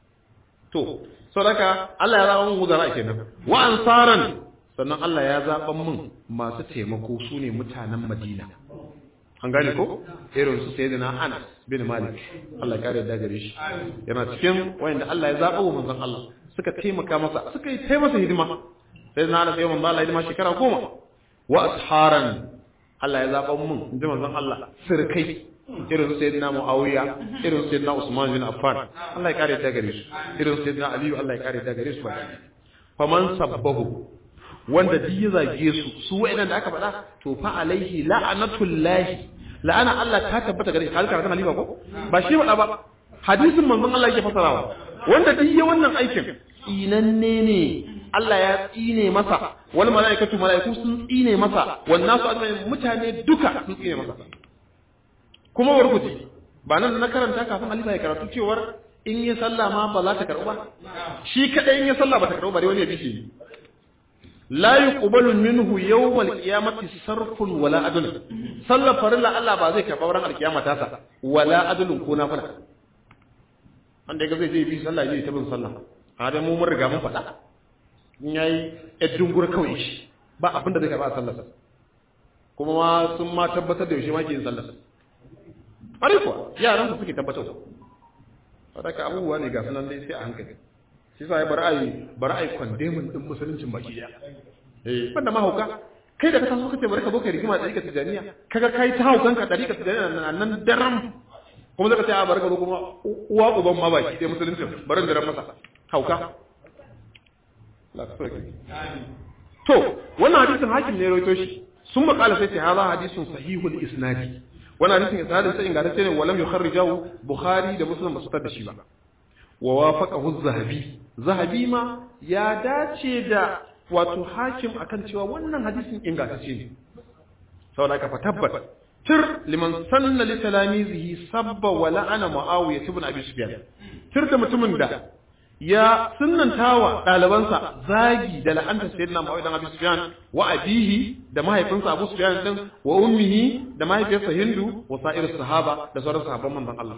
S1: to saboda Allah ya zaba mu zara kenan wa ansaran sannan Allah ya zaɓan min masu taimako su ne mutanen Madina. An gane ko? Irin su sai na Anas bin Malik. Allah ya kare da gare shi. Yana cikin wayanda Allah ya zaɓa wa manzon Allah suka taimaka masa suka yi taimaka hidima. Sai na Anas ya manzon Allah hidima shekara goma. Wa asharan Allah ya zaɓa min inji manzon Allah sirkai irin su sayyidina Muawiya irin su sayyidina Usman bin Affan Allah ya kare da gare su irin su sayyidina Aliyu Allah ya kare da gare su baki faman sabbahu wanda duk ya zage su su wa'annan da aka faɗa to fa alaihi la'anatullahi la'ana Allah ta tabbata gare shi halka kana liba ko ba shi faɗa ba hadisin manzon Allah yake fasarawa wanda duk ya wannan aikin inanne ne Allah ya tsine masa wal malaikatu malaiku sun tsine masa wan nasu ajma'in mutane duka sun tsine masa kuma warkuti ba nan na karanta kafin halifa ya karatu cewar in yi sallah ma ba za ta karɓu ba shi kadai in yi sallah ba ta karɓu ba dai wani ya bishe la yuqbalu minhu yawmal qiyamati sarfun wala adl sallar farilla Allah ba zai karɓa ran alkiyama ta sa wala adlun ko nafila wanda ga zai je bi sallah je ta bin sallah a dai mu mun riga mun faɗa in yayi eddun gura kawai shi ba abinda zai karɓa sallar sa kuma ma sun ma tabbatar da yaushe ma ke yin sallar sa ƙwarai kuwa yaran su suke tabbatar wadaka abubuwa ne ga sunan dai sai a hankali shi sa ya bari ai bari ai kwandemin din musuluncin baki daya eh banda ma hauka kai da ka taso kace bari ka zo kai rigima da ɗarika tijaniya kaga kai ta haukan ka ɗarika tijaniya nan nan daram kuma zaka ce a bari ka zo kuma uwa uban ma baki dai musuluncin bari daram masa hauka la ka soke to wannan hadisin hakim ne rawaito shi sun makala sai ce hadha hadisun sahihul isnadi wannan hadisin isnadin sai ingantacce ne walam yukharrijahu bukhari da muslim basu tada shi ba wa wafaqahu zahabi zahabi ma ya dace da wato hakim akan cewa wannan hadisin ingantacce ne saboda ka fatabbat tir liman sanna li talamizihi sabba wa la'ana muawiya ibn abi sufyan tir da mutumin da ya sunnantawa ɗalibansa zagi da la'anta sayyidina Muawiya dan Abi Sufyan wa abihi da mahaifinsa Abu Sufyan din wa ummihi da mahaifiyarsa Hindu wa sa'ir sahaba da sauran sahabban manzon Allah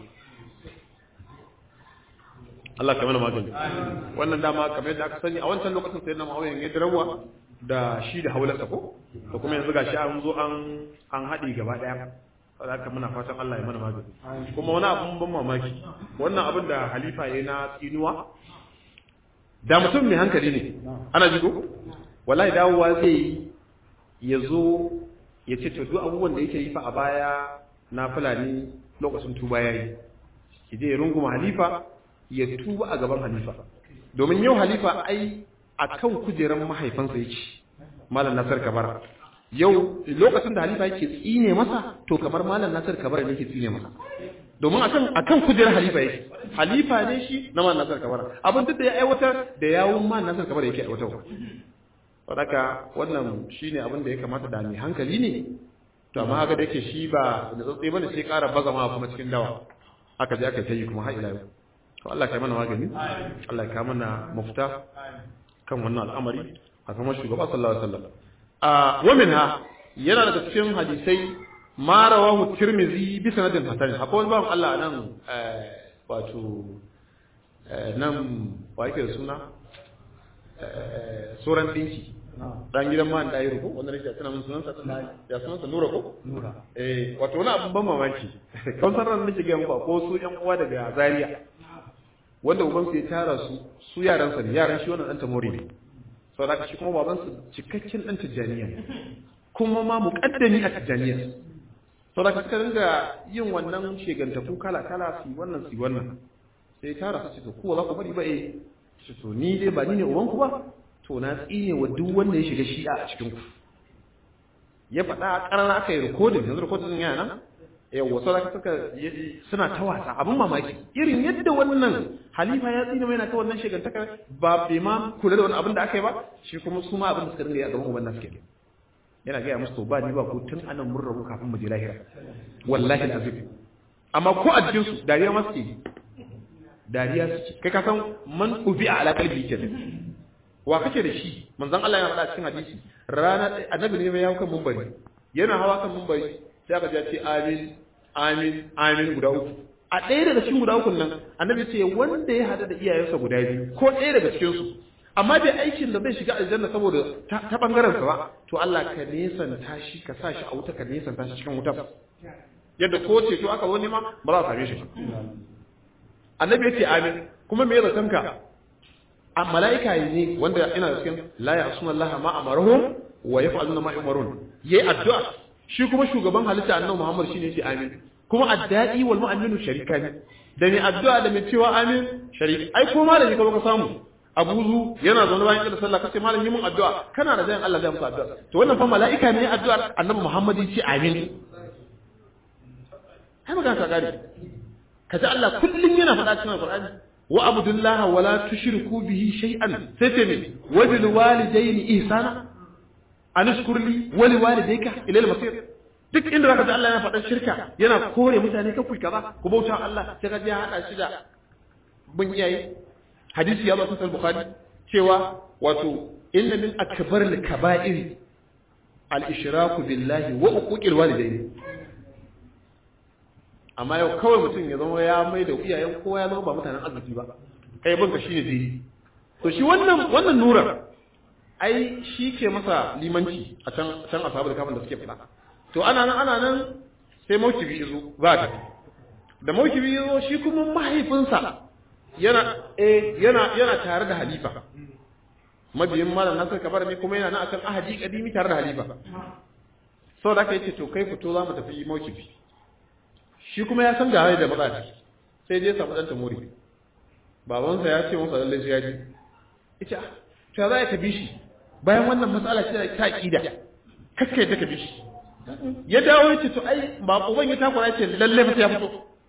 S1: Allah kamar magani wannan dama kamar yadda aka sani a wancan lokacin sayyidina Muawiya ya dirawa da shi da haularsa ko da kuma yanzu gashi an zo an an haɗe gaba ɗaya haka muna fatan Allah ya mana magani kuma wani abun ban mamaki wannan abin da halifa ya na tsinuwa da mutum mai hankali ne ana jigo wallahi dawowa zai ya zo ya ce duk abubuwan da yake yi fa a baya na fulani lokacin tuba yayi ki je ya runguma halifa ya tuba a gaban halifa domin yau halifa ai akan kujeran mahaifansa yake malam nasar kabara yau lokacin da halifa yake tsine masa to kamar malam nasar kabara ne yake tsine masa domin akan akan kujerar halifa yake halifa ne shi na malam nasar kabara abin duk da ya aiwatar da yawun malam nasar kabara yake aiwatar saboda wannan shine abin da ya kamata da mai hankali ne to amma haka da yake shi ba da tsatsai bane sai ƙara baza ma kuma cikin dawa aka je aka ta yi kuma har ila yau to Allah ya mana magani Allah ya mana mafita kan wannan al'amari a kuma shugaba sallallahu alaihi wasallam a waminha yana daga cikin hadisai ma rawahu tirmizi bi sanadin hasan akwai wani bawan Allah nan wato nan wa yake da suna suran dinki dan gidan man da yiro ko wanda nake tana mun sunan sa ya sunan sa nura ko nura eh wato wani abun ban mamaki kan san ran nake ga muku ko su yan uwa daga Zaria wanda uban su ya tara su su yaran sa ne yaran shi wannan dan tamori ne saboda shi kuma baban su cikakken dan tijaniya kuma ma muqaddami a tijaniya saboda suka dinga yin wannan shegantafu kala kala su wannan su wannan sai tara su ce to ko za ku bari ba eh shi to ni dai ba ni ne uban ku ba to na tsine wa duk wanda ya shiga shi'a a cikin ku ya faɗa ƙarar aka yi rikodin yanzu rikodin yana nan yawwa sau da suka suna ta wasa abin mamaki irin yadda wannan halifa ya tsine mai na ta wannan shigantaka ba bai ma kula da wani abin da aka yi ba shi kuma su ma abin da suka dinga yi a gaban uban nasu kenan yana gaya musu to ba ni ba ko tun anan mun rabu kafin mu je lahira wallahi azim amma ko a cikin su dariya ma suke dariya suke kai ka san man ubi a alaƙar bi kenan wa kake da shi manzon Allah ya faɗa cikin hadisi rana annabi ne ya hawo kan mumbari yana hawa kan mumbari sai aka ce amin amin amin guda uku a ɗaya daga cikin guda uku nan annabi ce wanda ya hada da iyayensa guda biyu ko ɗaya daga cikin su amma bai aikin da zai shiga aljanna saboda ta bangaren sa ba to Allah ka nesanta shi ka sa shi a wuta ka nesanta shi cikin wuta yadda ko ce to aka zo nema ba za a same shi ba annabi ya ce amin kuma me ya zaton ka a mala'ika ne wanda ina cikin la ya asuna Allah ma amarhum wa yaf'aluna ma yumarun yayi addu'a shi kuma shugaban halitta annabi Muhammad shine yace amin kuma addai wal mu'minu sharika ne da mai addu'a da mai cewa amin sharika ai ko malami ka ka samu abuzu yana zaune bayan kira sallah kace malami mun addu'a kana da jayin Allah zai muku addu'a to wannan fa mala'ika ne addu'ar annabi Muhammad yace amin ai magana ta gari kaji Allah kullum yana faɗa cikin Al-Qur'ani wa abdullah wala tushriku bihi shay'an sai ce me wa bil walidayni ihsana anashkur li wa li walidayka ila al masir duk inda zaka ji Allah yana faɗan shirka yana kore mutane ka kuyi kaza ku bauta Allah sai ka ji ya hada shi da bin iyaye hadisi ya zo cikin bukhari cewa wato inna min akbar al kaba'ir al ishraku billahi wa uquqil walidayni amma yau kawai mutum ya zama ya mai da iyayen kowa ya zama ba mutanen arziki ba kai banka shine dai to shi wannan wannan nurar ai shi ke masa limanci a can can ashabu da kafin da suke fada to ana nan ana nan sai maukibi yazo za ta da maukibi yazo shi kuma mahaifinsa yana eh yana yana tare da halifa mabiyin malam nasir kabar ne kuma yana nan akan ahadi kadimi tare da halifa saboda haka yace to kai fito za mu tafi maukibi shi kuma ya san ga hali da matsala sai je samu ɗan tamuri babansa ya ce masa lallai sai ya ji ita to za ka bi shi bayan wannan matsala ce ta ƙida kakka yadda ka bi shi ya dawo ya ce to ai ba uban ya takura ya ce lallai fa sai ya fito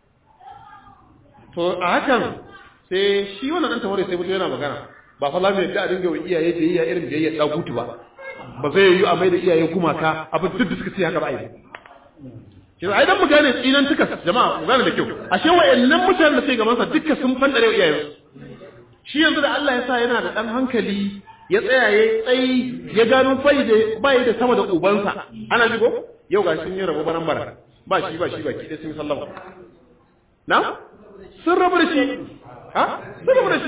S1: to a hakan sai shi wannan ɗan tamuri sai fito yana magana ba fa lamu yadda a dinga wa iyaye da iyaye irin biyayya ɗagutu ba ba zai yi a mai da iyaye gumaka abin duk da suka ce haka ba a yi shi ai dan mu gane tsinan tuka jama'a mu gane da kyau ashe wayannan mutanen da sai gaban sa duka sun fandare iyayen shi yanzu da Allah ya sa yana da dan hankali ya tsaya ya tsayi ya gano fai da bai da sama da ubansa ana ji ko yau ga sun yi rabo baran bara ba shi ba shi ba ki da sun sallama na sun rabu da shi ha sun rabu da shi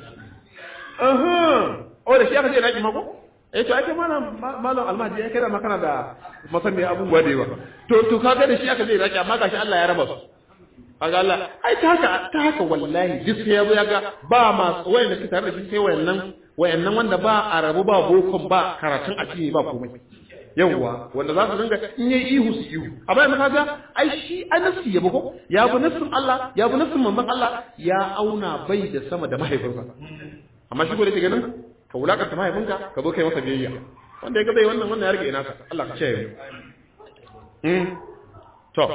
S1: aha o da shi aka ce na ki mako eh to ake malam malam almahdi ya kira makana da masanni abubuwa da yawa to to kaga da shi aka zai raki amma gashi Allah ya raba su kaga Allah ai ta haka ta haka wallahi duk sai yazo yaga ba ma wayanda suke tare da shi sai wayannan wayannan wanda ba a rabu ba bokon ba karatun addini ba komai yawwa wanda za su dinga in yayi ihu su ihu amma yanzu kaga ai shi anasi ya buko ya bu nasin Allah ya bu nasin manzon Allah ya auna bai da sama da mahaifinsa amma shi ko da ke ganin ka wulakanta mahaifinka ka zo kai masa biyayya wanda ya ga zai wannan wannan ya rage ina ka Allah ka kiyaye mu to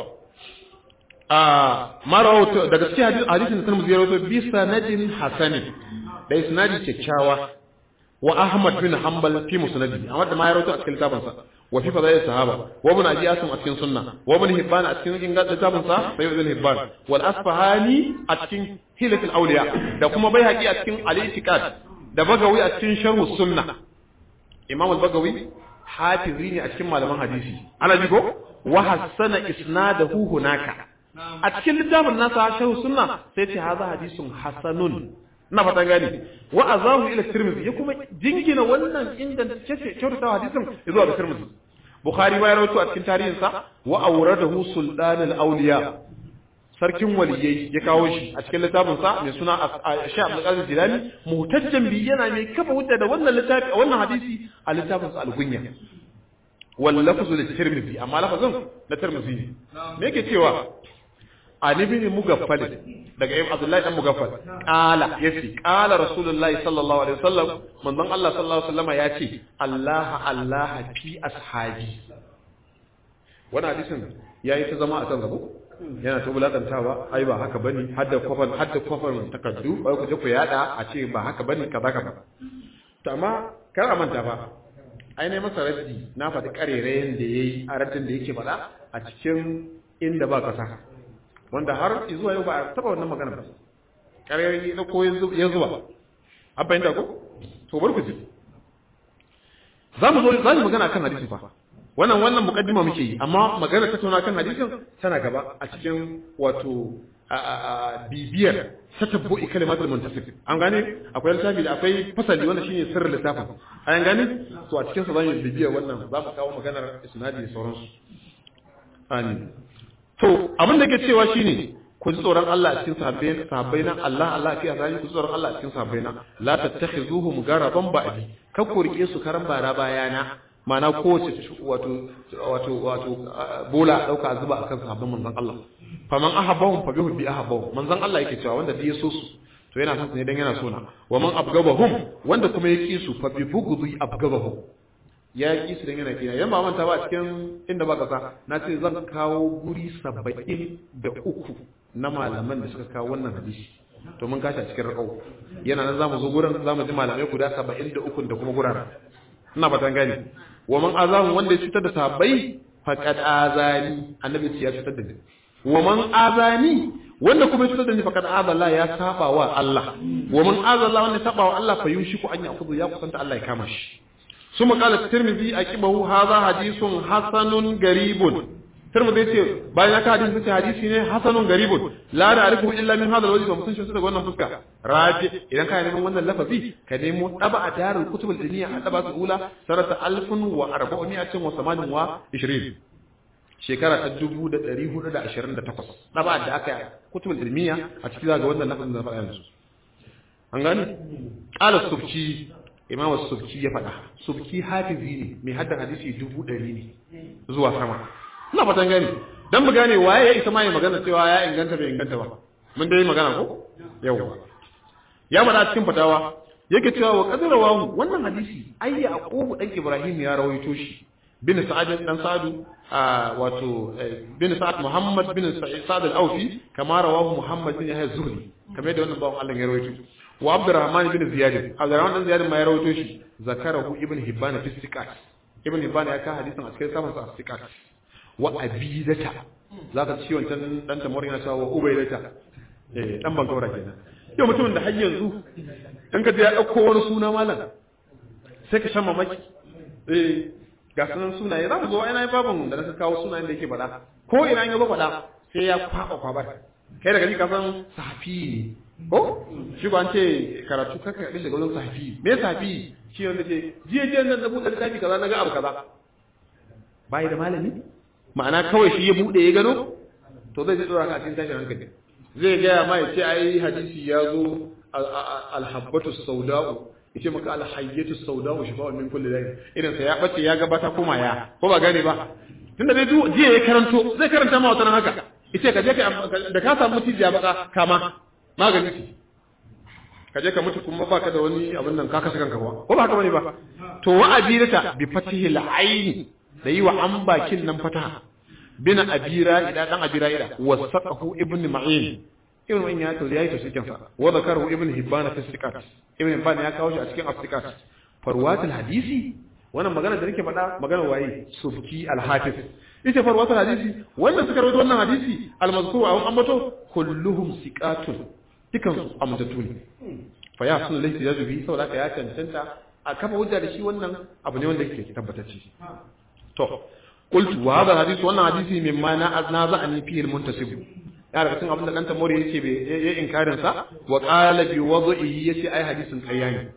S1: a marawato daga cikin hadisin da Tirmidhi ya rawaito bi sanadin hasanin da isnadi kyakkyawa wa Ahmad bin Hanbal fi musnadi Ahmad da ma ya rawaito a cikin littafin sa wa fi fadail sahaba wa ibn Abi Asim a cikin sunna wa ibn Hibban a cikin ingan littafin sa sai ibn Hibban wal Asfahani a cikin Hilal al-Awliya da kuma Baihaqi a cikin al-Itiqad da Bagawi a cikin Sharh sunna Imam al-Bagawi hafizi ne a cikin malaman hadisi ana ji ko wa hassana isnadahu hunaka a cikin littafin nasa shahu sunna sai ce haza hadisun hasanun na fata gani wa azahu ila tirmidhi ya kuma jingina wannan inda ce kyautata hadisin zuwa ga tirmidhi bukhari ma ya rawaito a cikin tarihin sa wa awradahu sultan al-awliya sarkin waliyai ya kawo shi a cikin littafin sa mai suna Sheikh Abdul Qadir Jilani muhtajjan bi yana mai kafa hujja da wannan littafi wannan hadisi a littafin sa al-Gunya wal lafzu li Tirmidhi amma lafazin na Tirmidhi ne me yake cewa an ibn Mugaffal daga Ibn Abdullah dan Mugaffal qala yace qala Rasulullahi sallallahu alaihi wasallam manzon Allah sallallahu alaihi wasallam yace Allah Allah fi ashabi wannan hadisin yayi ta zama a kan gaba yana ta bulakantawa ai ba haka bane hadda kofar hadda kofar takaddu bai ku je ku yada a ce ba haka bane kaza kaza to amma kar a manta fa ai ne masa raddi na faɗi karerayen da yayi a raddin da yake faɗa a cikin inda ba kasa wanda har zuwa yau ba a taba wannan magana ba karerayi na ko ya zuba an fahimta ko to bar ku ji za mu zo za mu magana kan hadisi fa wannan wannan mukaddima muke yi amma magana ta tauna kan hadisin tana gaba a cikin wato bibiyar tatabbu'i kalimatul muntasib an gane akwai littafi da akwai fasali wanda shine sirrin littafin an gane to a cikin sa zamu bibiyar wannan za mu kawo maganar isnadi da sauransu amin to abin da ke cewa shine ku ji tsoron Allah a cikin sahabbai sahabbai na Allah Allah fi azali ku ji tsoron Allah a cikin sahabbai na la tattakhizuhum garaban ba'di kar ku rike su karan bara bayana mana kowace wato wato wato bola dauka zuba akan sahabban manzon Allah faman ahabbahum fa bihi ahabbahum manzon Allah yake cewa wanda ya so su to yana son ne dan yana so na wa man abgabahum wanda kuma ya ki su fa bi bughdhi abgabahum ya ki su dan yana kina yan ba manta ba cikin inda ba kasa na ce zan kawo guri 73 na malaman da suka kawo wannan hadisi to mun kata cikin rakau yana nan zamu zo gurin zamu ji malamai guda 73 da kuma gurara ina fatan gani wa man azahu wanda ya cutar da sahabbai faqad azani annabi ya cutar da ni wa man azani wanda kuma ya cutar da ni faqad azalla ya saba wa Allah wa man azalla wanda ya saba wa Allah fa yushiku an yakhudhu ya kusanta Allah ya kama shi ثم قال الترمذي أكبه هذا حديث حسن غريب ترمذي يقول باين هذا حديث ce hadisi ne hasanun garibun la na'rifu illa min hadha alwajh ba mun san shi daga wannan fuska raji idan ka neman wannan lafazi ka nemo taba a darul kutub al-diniya a taba su ula sarata 1428 shekara ta 1428 taba da aka yi kutub al-diniya a cikin zaga wannan lafazin da faɗa yanzu an gani qala subki imam subki ya faɗa subki hafizi ne mai hadda hadisi dubu ɗari ne zuwa sama ina fatan gani dan mu gane waye ya isa ma ya magana cewa ya inganta bai inganta ba mun dai magana ko yawa ya faɗa cikin fatawa yake cewa wa qadarawahu wannan hadisi ai yaqubu dan ibrahim ya rawaito shi bin sa'ad dan sa'adu wato bin sa'ad muhammad bin sa'ad al-awfi kama rawahu muhammad bin yahya zuhri kamar da wannan bawon Allah ya rawaito wa abdurrahman bin ziyad abdurrahman bin ziyad ma ya rawaito shi zakarahu ibn hibban fi siqat ibn hibban ya ka hadisin a cikin saman sa siqat wa abidata zaka ci wancan dan tamar yana cewa wa ubaydata eh dan bangora kenan yau mutumin da har yanzu in ka ya dauko wani suna malam sai ka shan mamaki eh ga sunan sunaye za mu zo ina yi babin da na kawo sunayen da yake faɗa ko ina ya zo faɗa sai ya kwaɓa kwabar kai daga ji ka san safi ne ko shi ba an ce karatu kaka kaɗin daga wajen safi me safi shi wanda ce jiya jiya nan da buɗe littafi kaza na ga abu kaza bayi da malami ma'ana kawai shi ya buɗe ya gano to zai zai ɗora ka a cikin tashin hankali zai gaya ma ya ce ai hadisi ya zo alhabbatu sauda'u ya ce maka alhayyatu sauda'u shi ba'un min kulli dai irin sa ya bace ya gabata kuma ya ko ba gane ba tunda dai jiya ya karanto zai karanta ma wata haka yace ka je ka da ka samu cijiya baka kama magani ce ka je ka mutu kuma baka da wani abin nan ka kasa kanka ba ko ba haka bane ba to wa abirata bi fatihil aini da yi wa an bakin nan fataha bin abira ida dan abira ida wasaqahu ibn ma'in ibn ma'in ya to yayi to cikin sa wa zakaru ibn hibban fi sikat ibn hibban ya kawo shi a cikin asikat farwatul hadisi wannan magana da nake faɗa magana waye subki al-hafiz ita farwatul hadisi wannan suka rawaito wannan hadisi al-mazkur a ambato kulluhum siqatun dukan su amdatu ne fa ya sunu laysa yazubi saboda haka ya cancanta a kafa hujja da shi wannan abu ne wanda yake tabbatacce to qultu wa hadha hadisi wannan hadisi mimma na aznaza an fi al-muntasib ya daga cikin abin da dan tamori yake be ya inkarin sa wa qala bi wad'ihi yace ai hadisin ƙarya ne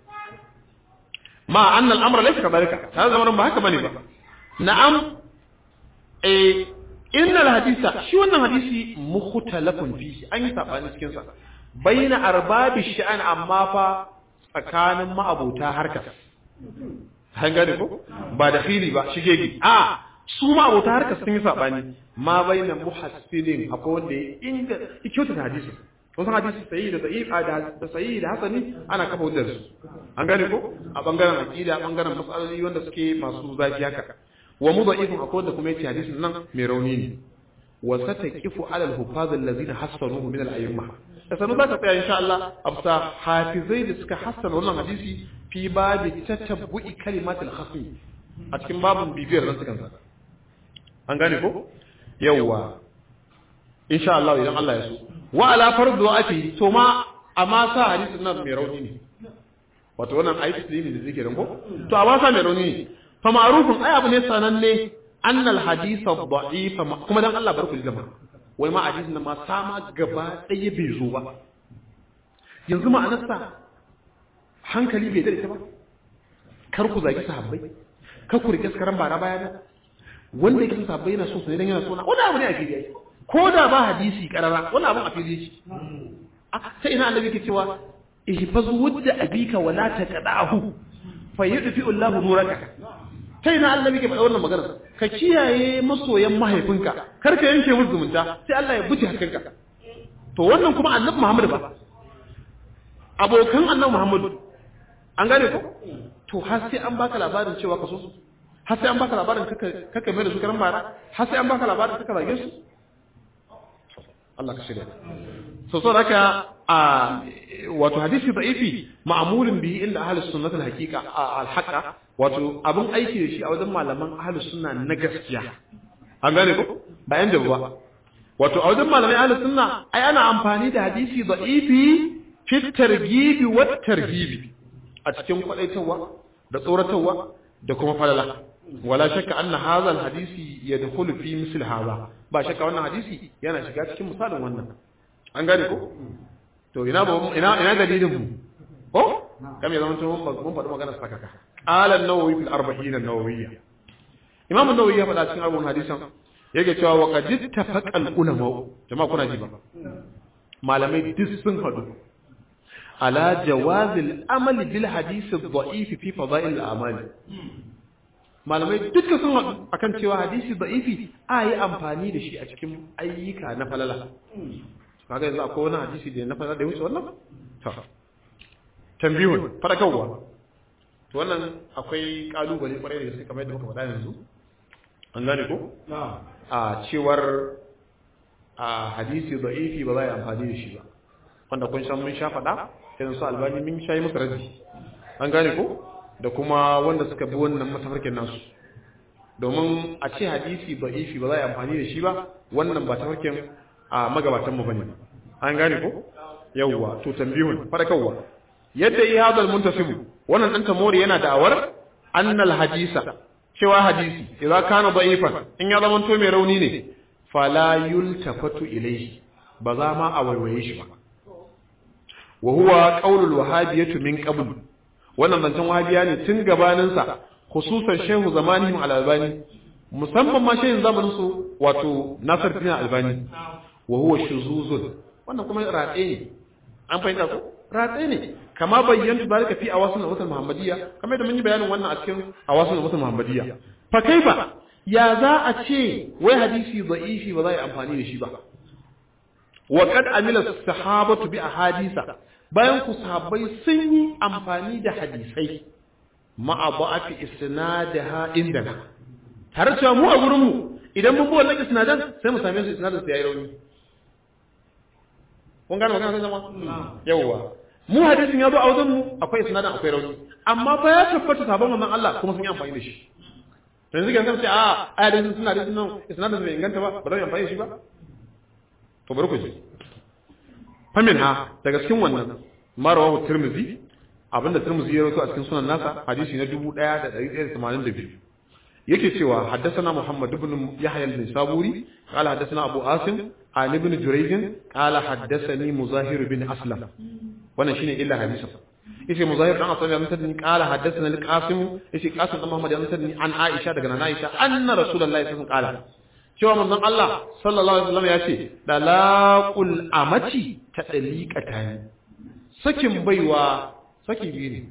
S1: ma anna al-amra laysa kadhalika ta zama ba haka bane ba na'am eh innal hadisa shi wannan hadisi mukhtalafun fihi an yi sabani cikin sa baina arbabi sha'an amma fa tsakanin ma'abota harkar an gane ko ba da fili ba shige gi a su ma'abota harkar sun yi sabani ma baina muhassinin akwai wanda ya inga kyauta da hadisi to san hadisi sahihi da da'if da sahihi da hasani ana kafa hujjar su an gane ko a bangaren aqida bangaren masaloli wanda suke masu zafi haka wa mudha'ifun akwai wanda kuma yace hadisin nan mai rauni ne wa sataqifu ala al-hufaz allazina hassanuhu min al-ayyimah da sanu za ka tsaya insha Allah amsa hafizai da suka hassana wannan hadisi fi babi tatabbu'i kalimatul khasmi a cikin babun bibiyar nan sukan sa an gane ko yawa insha Allah idan Allah ya so wa ala fardu ati to ma amma sa hadisin nan mai rauni ne wato wannan ayi taslimi da zikirin ko to amma sa mai rauni ne fa ma'rufun ai abu ne sananne annal hadith ad-da'if kuma dan Allah barku jama'a wai ma hadisin nan ma sama gaba ɗaya bai zo ba yanzu ma'anarsa hankali bai dare ta ba kar ku zagi sahabbai kar ku rike karan bara baya da wanda yake sahabbai yana so sai dan yana so na wani abu ne a fili yake ko da ba hadisi karara wani abu a fili yake sai ina annabi ke cewa ihfaz wudda abika wala taqdahu fa yudfi Allahu nuraka kai na Allah yake faɗa wannan magana ka kiyaye masoyan mahaifinka kar ka yanke musu zumunta sai Allah ya buce hakanka to wannan kuma annabi Muhammad ba abokan annabi Muhammad an gane ko to har sai an baka labarin cewa ka so su har sai an baka labarin kaka kaka mai da su karan bara har sai an baka labarin kaka zage su Allah ka shirya so so haka a wato hadisi da'ifi ma'mulun bihi inda ahlus sunnah al haqiqa al haqa wato abin aiki da shi a wajen malaman ahlus sunna na gaskiya an gane ko ba yan jabu ba wato a wajen malamai ahlus sunna ai ana amfani da hadisi da'ifi fi targhibi wa tarhibi a cikin kwadaitarwa da tsoratarwa da kuma falala wala shakka anna hadha alhadisi yadkhulu fi misl hadha ba shakka wannan hadisi yana shiga cikin misalin wannan an gane ko to ina ba ina ina dalilin mu ko kam ya zama to mun faɗi magana sakaka qala an-nawawi fil arba'in an-nawawiyya imam an-nawawi ya faɗa cikin arba'in hadisan yake cewa wa qad ittafaqa al-ulama jama'a kuna ji ba malamai duk sun haɗu ala jawazil amali bil hadisi dha'if fi fadail al-amal malamai duka sun haɗu akan cewa hadisi da'ifi a yi amfani da shi a cikin ayyuka na falala kaga yanzu akwai wani hadisi da na falala da ya wuce wannan ta tambihun fadakarwa to wannan akwai kalubale kwarai da gaske kamar yadda muka faɗa yanzu an gane ko a cewar a hadisi da'ifi ba za a yi amfani da shi ba wanda kun san mun sha faɗa irin su albani mun sha yi musu raji an gane ko da kuma wanda suka bi wannan matafarkin nasu domin a ce hadisi da'ifi ba za a yi amfani da shi ba wannan ba tafarkin a magabatan mu bane an gane ko yawwa to tambihun fadakarwa yadda yi hadal muntasibu wannan dan tamori yana da'awar annal hadisa cewa hadisi idza kana da'ifan in ya zama to mai rauni ne fala yultafatu ilayhi ba za ma a waiwaye shi ba wa huwa qaulul wahabiyyah min qabl wannan zancen wahabiya ne tun gabanin sa khususan shehu zamanihim al-albani musamman ma shehin zamanin su wato nasir bin albani wa huwa shuzuzun wannan kuma ratse ne an fahimta ko ratse ne kama bayyanta zalika fi awasul usul muhammadiyya kamar da mun yi bayanin wannan a cikin awasul usul muhammadiyya fa kaifa ya za a ce wai hadisi da'ifi ba za a yi amfani da shi ba wa qad amila sahabatu bi ahadisa bayan ku sahabbai sun yi amfani da hadisai ma'a ba'afi isnadaha indana tare cewa mu a gurin mu idan mun bi wannan isnadan sai mu same su isnadan su yayi rauni kun gane magana sai zama yawwa mu hadisin ya zo a wajen mu akwai isnadan akwai rauni amma fa ya tabbata sabon manzon Allah kuma sun yi amfani da shi yanzu kan sai a ayatin suna da sunan isnadin bai inganta ba ba zai amfani shi ba to bari ku ji famin ha daga cikin wannan marawahu tirmizi abinda tirmizi ya rawaito a cikin sunan nasa hadisi na 1182 yake cewa haddathana muhammad ibn yahya al-nisaburi qala haddathana abu asim an ibn jurayj qala haddathani muzahir bin aslam wannan shine illa hadisi yace muzahir dan asali an tadni qala haddathana al-qasim yace qasim dan muhammad an tadni an aisha daga nana aisha anna rasulullahi sallallahu alaihi wasallam qala cewa manzon Allah sallallahu alaihi wasallam yace dalaqul amati ta daliqatani sakin baiwa saki biyu ne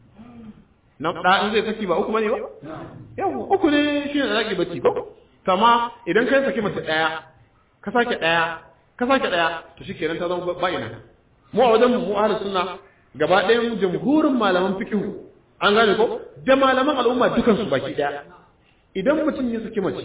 S1: na da in zai saki ba uku bane ba yawa uku ne shine dalaqi bacci ko kama idan kai saki mace daya ka sake daya ka sake daya to shikenan ta zama bayina mu a wajen mu ahlus sunna gaba ɗayan jamhurin malaman fikihu an gane ko da malaman al'umma dukansu baki ɗaya idan mutum ya saki mace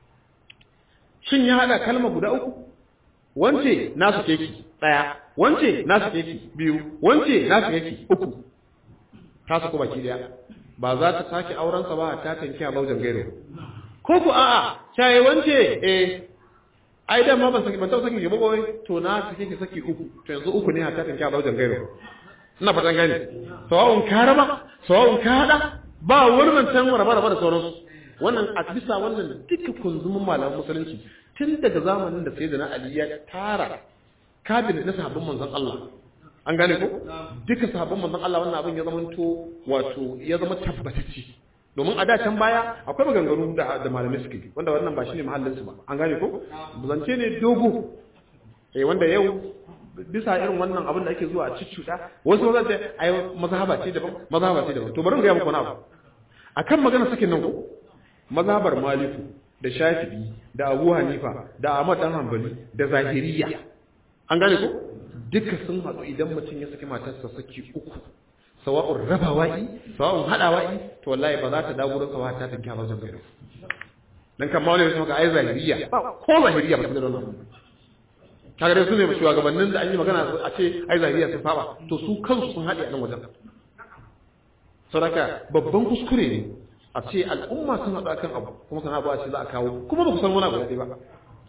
S1: shin ya haɗa kalma guda uku wance na sake ki ɗaya wance na sake ki biyu wance na sake ki uku ta saku baki ɗaya ba za ta sake aurensa ba ta tanki a baujan gairo ko ku a'a shaye wance eh ai da ma ban saki ban taɓa saki ki ba to na sake ki saki uku to yanzu uku ne ta tanki a baujan gairo ina fatan gane sawa'un ka raba sawa'un ka hada ba wurin can raba raba da sauransu wannan a bisa wannan duka kunzumin malaman musulunci tun daga zamanin da sayyidina ali ya tara kabinet na sahabban manzon Allah an gane ko duka sahabban manzon Allah wannan abin ya zama to wato ya zama tabbatacce domin a da can baya akwai maganganu da da malamai suke wanda wannan ba shine mahallin su ba an gane ko zance ne dogo eh wanda yau bisa irin wannan abin da ake zuwa a ciccuda wasu zan ce ai mazhaba ce daban mazhaba ce daban to bari mu ga muku wani abu akan magana sakin nan ko mazhabar maliku da shafi'i da abu hanifa da ahmad dan hanbali da zahiriya an gane ko duka sun haɗu idan mutum ya saki matarsa saki uku sawa'un rabawa'i sawa'un haɗawa'i to wallahi ba za ta dawo wurin sawa ta tanka ba zan gairo dan kan ma wani ya maka ai zahiriya ba ko zahiriya ba ta da wannan kaga dai su ne shugabannin da an yi magana a ce ai zahiriya sun saba to su kansu sun haɗe a nan wajen saboda babban kuskure ne a ce al'umma sun haɗu akan abu kuma sana ba a ce za a kawo kuma ba ku san wani abu ɗaya ba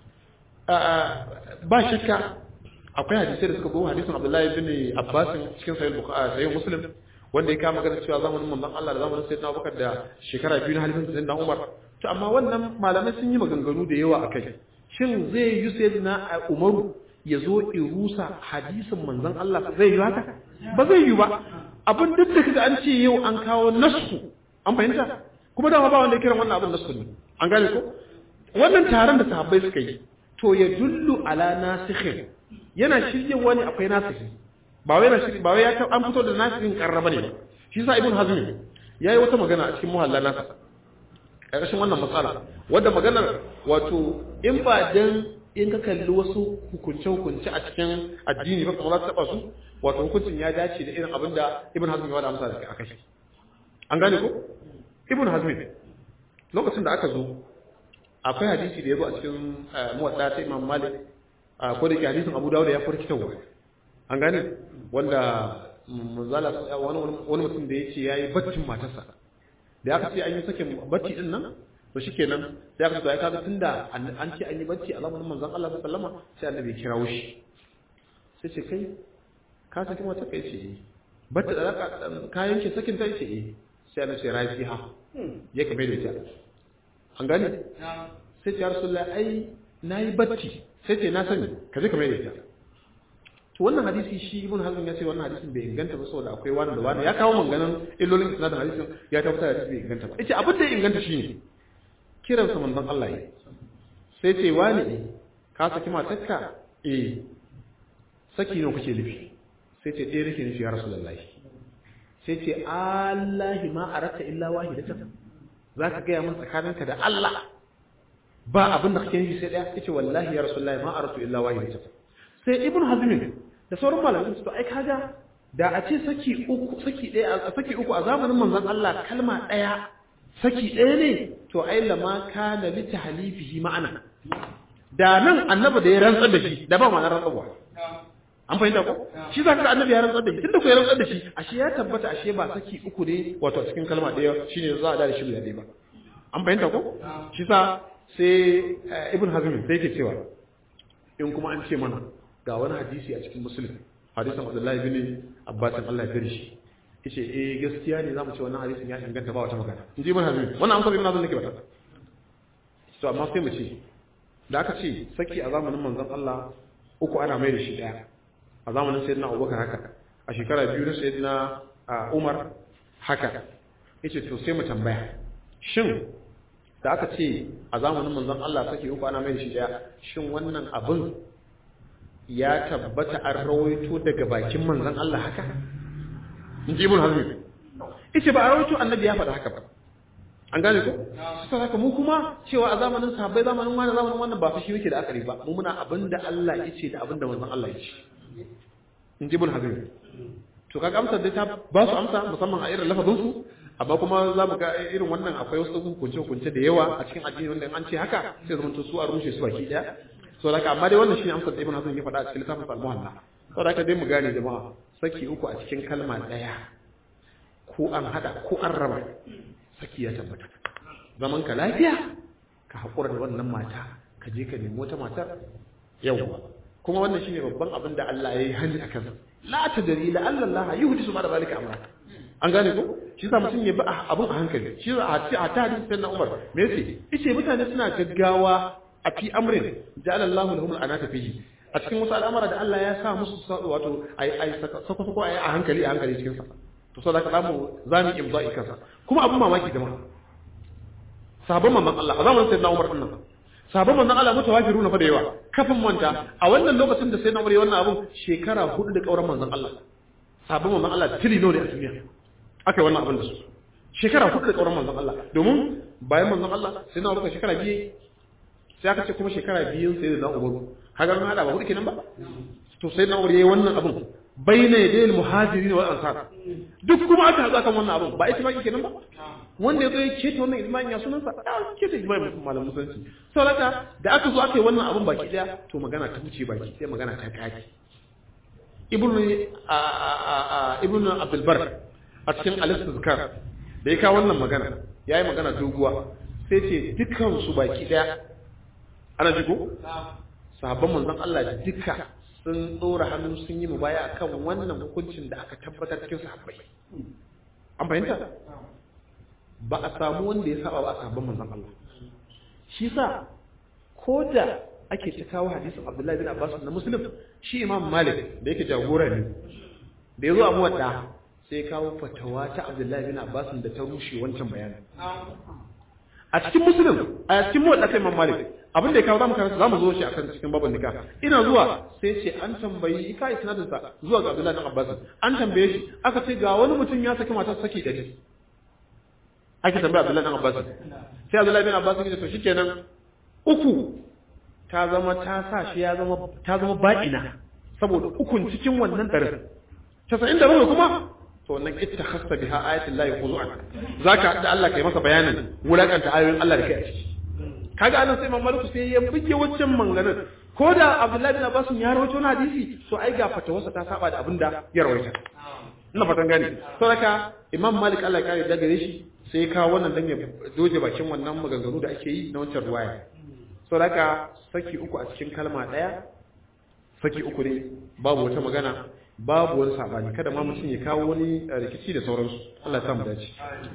S1: ba shakka akwai hadisai da suka zo hadisin Abdullahi bin Abbas cikin sahih Bukhari sahih Muslim wanda ya kama magana cewa zamanin manzon Allah da zamanin Sayyidina Abubakar da shekara biyu na halifin Sayyidina Umar to amma wannan malamai sun yi maganganu da yawa akai shin zai yi Sayyidina Umaru ya zo irusa hadisin manzon Allah zai yi haka ba zai yi ba abin duk da kaga an ce yau an kawo nasu an fahimta kuma dama ba wanda ya kira wannan abin nasu ne an gane ko wannan taron da sahabbai suka yi to ya dullu ala nasikhin yana shirye wani akwai nasikhi ba wai yana shirye ba wai ya an fito da nasikhin karraba ne shi yasa ibn hazm yayi wata magana a cikin muhalla nasa a ƙarshen wannan matsala wanda maganar wato in ba dan in ka kalli wasu hukunce-hukunce a cikin addini ba kamar za ta taba su wato hukuncin ya dace da irin abin da ibn hazm ya wada amsa da aka shi an gane ko ibn hazm lokacin da aka zo akwai hadisi da ya zo a cikin muwadda ta imam malik ko da ke hadisin abu dawud ya farki tawa an gane wanda manzala wani mutum da ya ce ya yi baccin matarsa da aka ce an yi sakin bacci din nan to shikenan sai aka tsaya kaga tunda an ce an yi bacci a zamanin manzon Allah sallallahu alaihi wasallam sai annabi ya kirawo shi sai ce kai ka saki mata kai ce bata da ka yanke sakin ta ce eh sai annabi ya rafi ha ya kame da ita an gane sai ce ya rasulullahi ai nayi bacci sai ce na sani ka je kame da ita to wannan hadisi shi ibn hazm ya ce wannan hadisin bai inganta ba saboda akwai wani da wani ya kawo manganan illolin isnadin hadisin ya tabbatar da bai inganta ba yace abin da ya inganta shine kiransa manzon Allah yi sai ce wani eh ka saki matarka eh saki ne kuke nufi sai ce ɗaya nake nufi ya rasulullahi sai ce Allahi ma arata illa wahidatan zaka ga mun tsakaninka da Allah ba abin da kake nufi sai ɗaya yace wallahi ya rasulullahi ma aratu illa wahidatan sai ibn hazm da sauran malamai su to ai kaga da a ce saki uku saki ɗaya saki uku a zamanin manzon Allah kalma ɗaya saki ɗaya ne to ai lama kana li tahlifihi ma'ana da nan annabi da ya rantsar da shi da ba ma'anar rantsarwa an fahimta ko shi zaka ga annabi ya rantsar da shi tunda ko ya rantsar da shi ashe ya tabbata ashe ba saki uku ne wato a cikin kalma ɗaya shine za a da shi guda ɗaya ba an fahimta ko shi sa sai ibn hazm sai yake cewa in kuma an ce mana ga wani hadisi a cikin muslim hadisin abdullahi bin abbas Allah ya gari shi yace eh gaskiya ne zamu ce wannan hadisin ya inganta ba wata magana in ji ibn hazm wannan amsar ibn hazm nake bata to amma sai mu ce da aka ce saki a zamanin manzon Allah uku ana mai da shi daya a zamanin sayyidina Abubakar haka a shekara biyu na sayyidina Umar haka yace to sai mu tambaya shin da aka ce a zamanin manzon Allah saki uku ana mai da shi daya shin wannan abin ya tabbata an rawaito daga bakin manzon Allah haka in ji ibn hazmi yace ba a rawaito annabi ya faɗa haka ba an gane ko sai haka mu kuma cewa a zamanin sahabbai zamanin wani zamanin wannan ba fa shi yake da akari ba mu muna abinda Allah yace da abinda manzon Allah yace in ji ibn hazmi to kaga amsar dai ta ba su amsa musamman a irin lafazin su amma kuma za mu ga irin wannan akwai wasu hukunce hukunce da yawa a cikin addini wanda an ce haka sai zama su a rushe su baki daya so da amma dai wannan shine amsar da ibn hazmi ya faɗa a cikin littafin al-muhalla so da dai mu gane jama'a saki uku a cikin kalma daya ko an hada ko an raba saki ya tabbata zaman ka lafiya ka haƙura da wannan mata ka je ka nemi wata matar yawwa kuma wannan shine babban abin da Allah ya yi hani a kansa la tadri la alla Allah yuhdisu ba'da zalika amra an gane ko shi yasa mutum ya bi abin a hankali shi yasa a ci a ta hadisi sayyidina Umar me yace yace mutane suna gaggawa a fi amrin ja'ala Allahu lahum al-anata fihi a cikin wasu al'amara da Allah ya sa musu wato ai ai sako sako ai a hankali a hankali cikin sa to saboda ka zamu zamu imza'i kansa kuma abun mamaki jama'a sahabban manzon Allah a zamanin sayyidina Umar din nan sahabban manzon Allah mutawafiruna fa da yawa kafin manta a wannan lokacin da sayyidina Umar ya wannan abun shekara hudu da kauran manzon Allah sahabban manzon Allah tili ne a duniya aka yi wannan abin da su shekara hudu da kauran manzon Allah domin bayan manzon Allah sayyidina Umar shekara biyu sai aka ce kuma shekara biyu sayyidina Umar kaga mun hada ba hudu kenan ba to sayyidina Umar yayi wannan abun bayna yadayil muhajirin wal ansar duk kuma aka haɗu kan wannan abun ba ita ba kenan ba wanda ya zo ya keta wannan ijma'in ya sunansa ya keta ijma'in malam musulunci saboda da aka zo aka yi wannan abun baki daya to magana ta wuce baki sai magana ta kaki ibnu a a a ibnu abdul bar a cikin al-istizkar da ya kawo wannan magana yayi magana doguwa sai ce dukkan su baki daya ana ji ko sahabban manzon Allah duka sun tsora hannu sun yi mubaya akan wannan hukuncin da aka tabbatar cikin sahabbai an fahimta ba a samu wanda ya saba ba a sahabban manzon Allah shi sa ko da ake ta kawo hadisin Abdullahi bin Abbas na Muslim shi Imam Malik da yake jagora ne da yazo a muwadda sai kawo fatawa ta Abdullahi bin Abbas da ta rushe wancan bayanin a cikin Muslim a cikin muwadda sai Imam Malik abin da ya kawo zamu karanta zamu zo shi akan cikin babban nikah ina zuwa sai ce an tambayi ka isnadin sa zuwa ga Abdullahi bin Abbas an tambaye shi aka ce ga wani mutum ya saki matar saki da ake tambaya Abdullahi bin Abbas sai Abdullahi bin Abbas ya ce to shikenan uku ta zama ta sa shi ya zama ta zama ba'ina saboda ukun cikin wannan darin 97 kuma to wannan ittakhasta biha ayatul lahi khuzu'an zaka da Allah kai masa bayanin wulakanta ayoyin Allah da kai a ciki kaga anan sai Imam Malik sai ya buge wancan manganin ko da Abdullahi bin Abbas ya rawaito na hadisi to ai ga fatawarsa ta saba da abinda ya rawaita ina fatan gane saboda Imam Malik Allah ya kare da gare shi sai ka wannan dan ya doje bakin wannan maganganu da ake yi na wancan ruwaya saboda saki uku a cikin kalma daya saki uku ne babu wata magana babu wani sabani kada ma mutum ya kawo wani rikici da sauransu Allah ya sa mu dace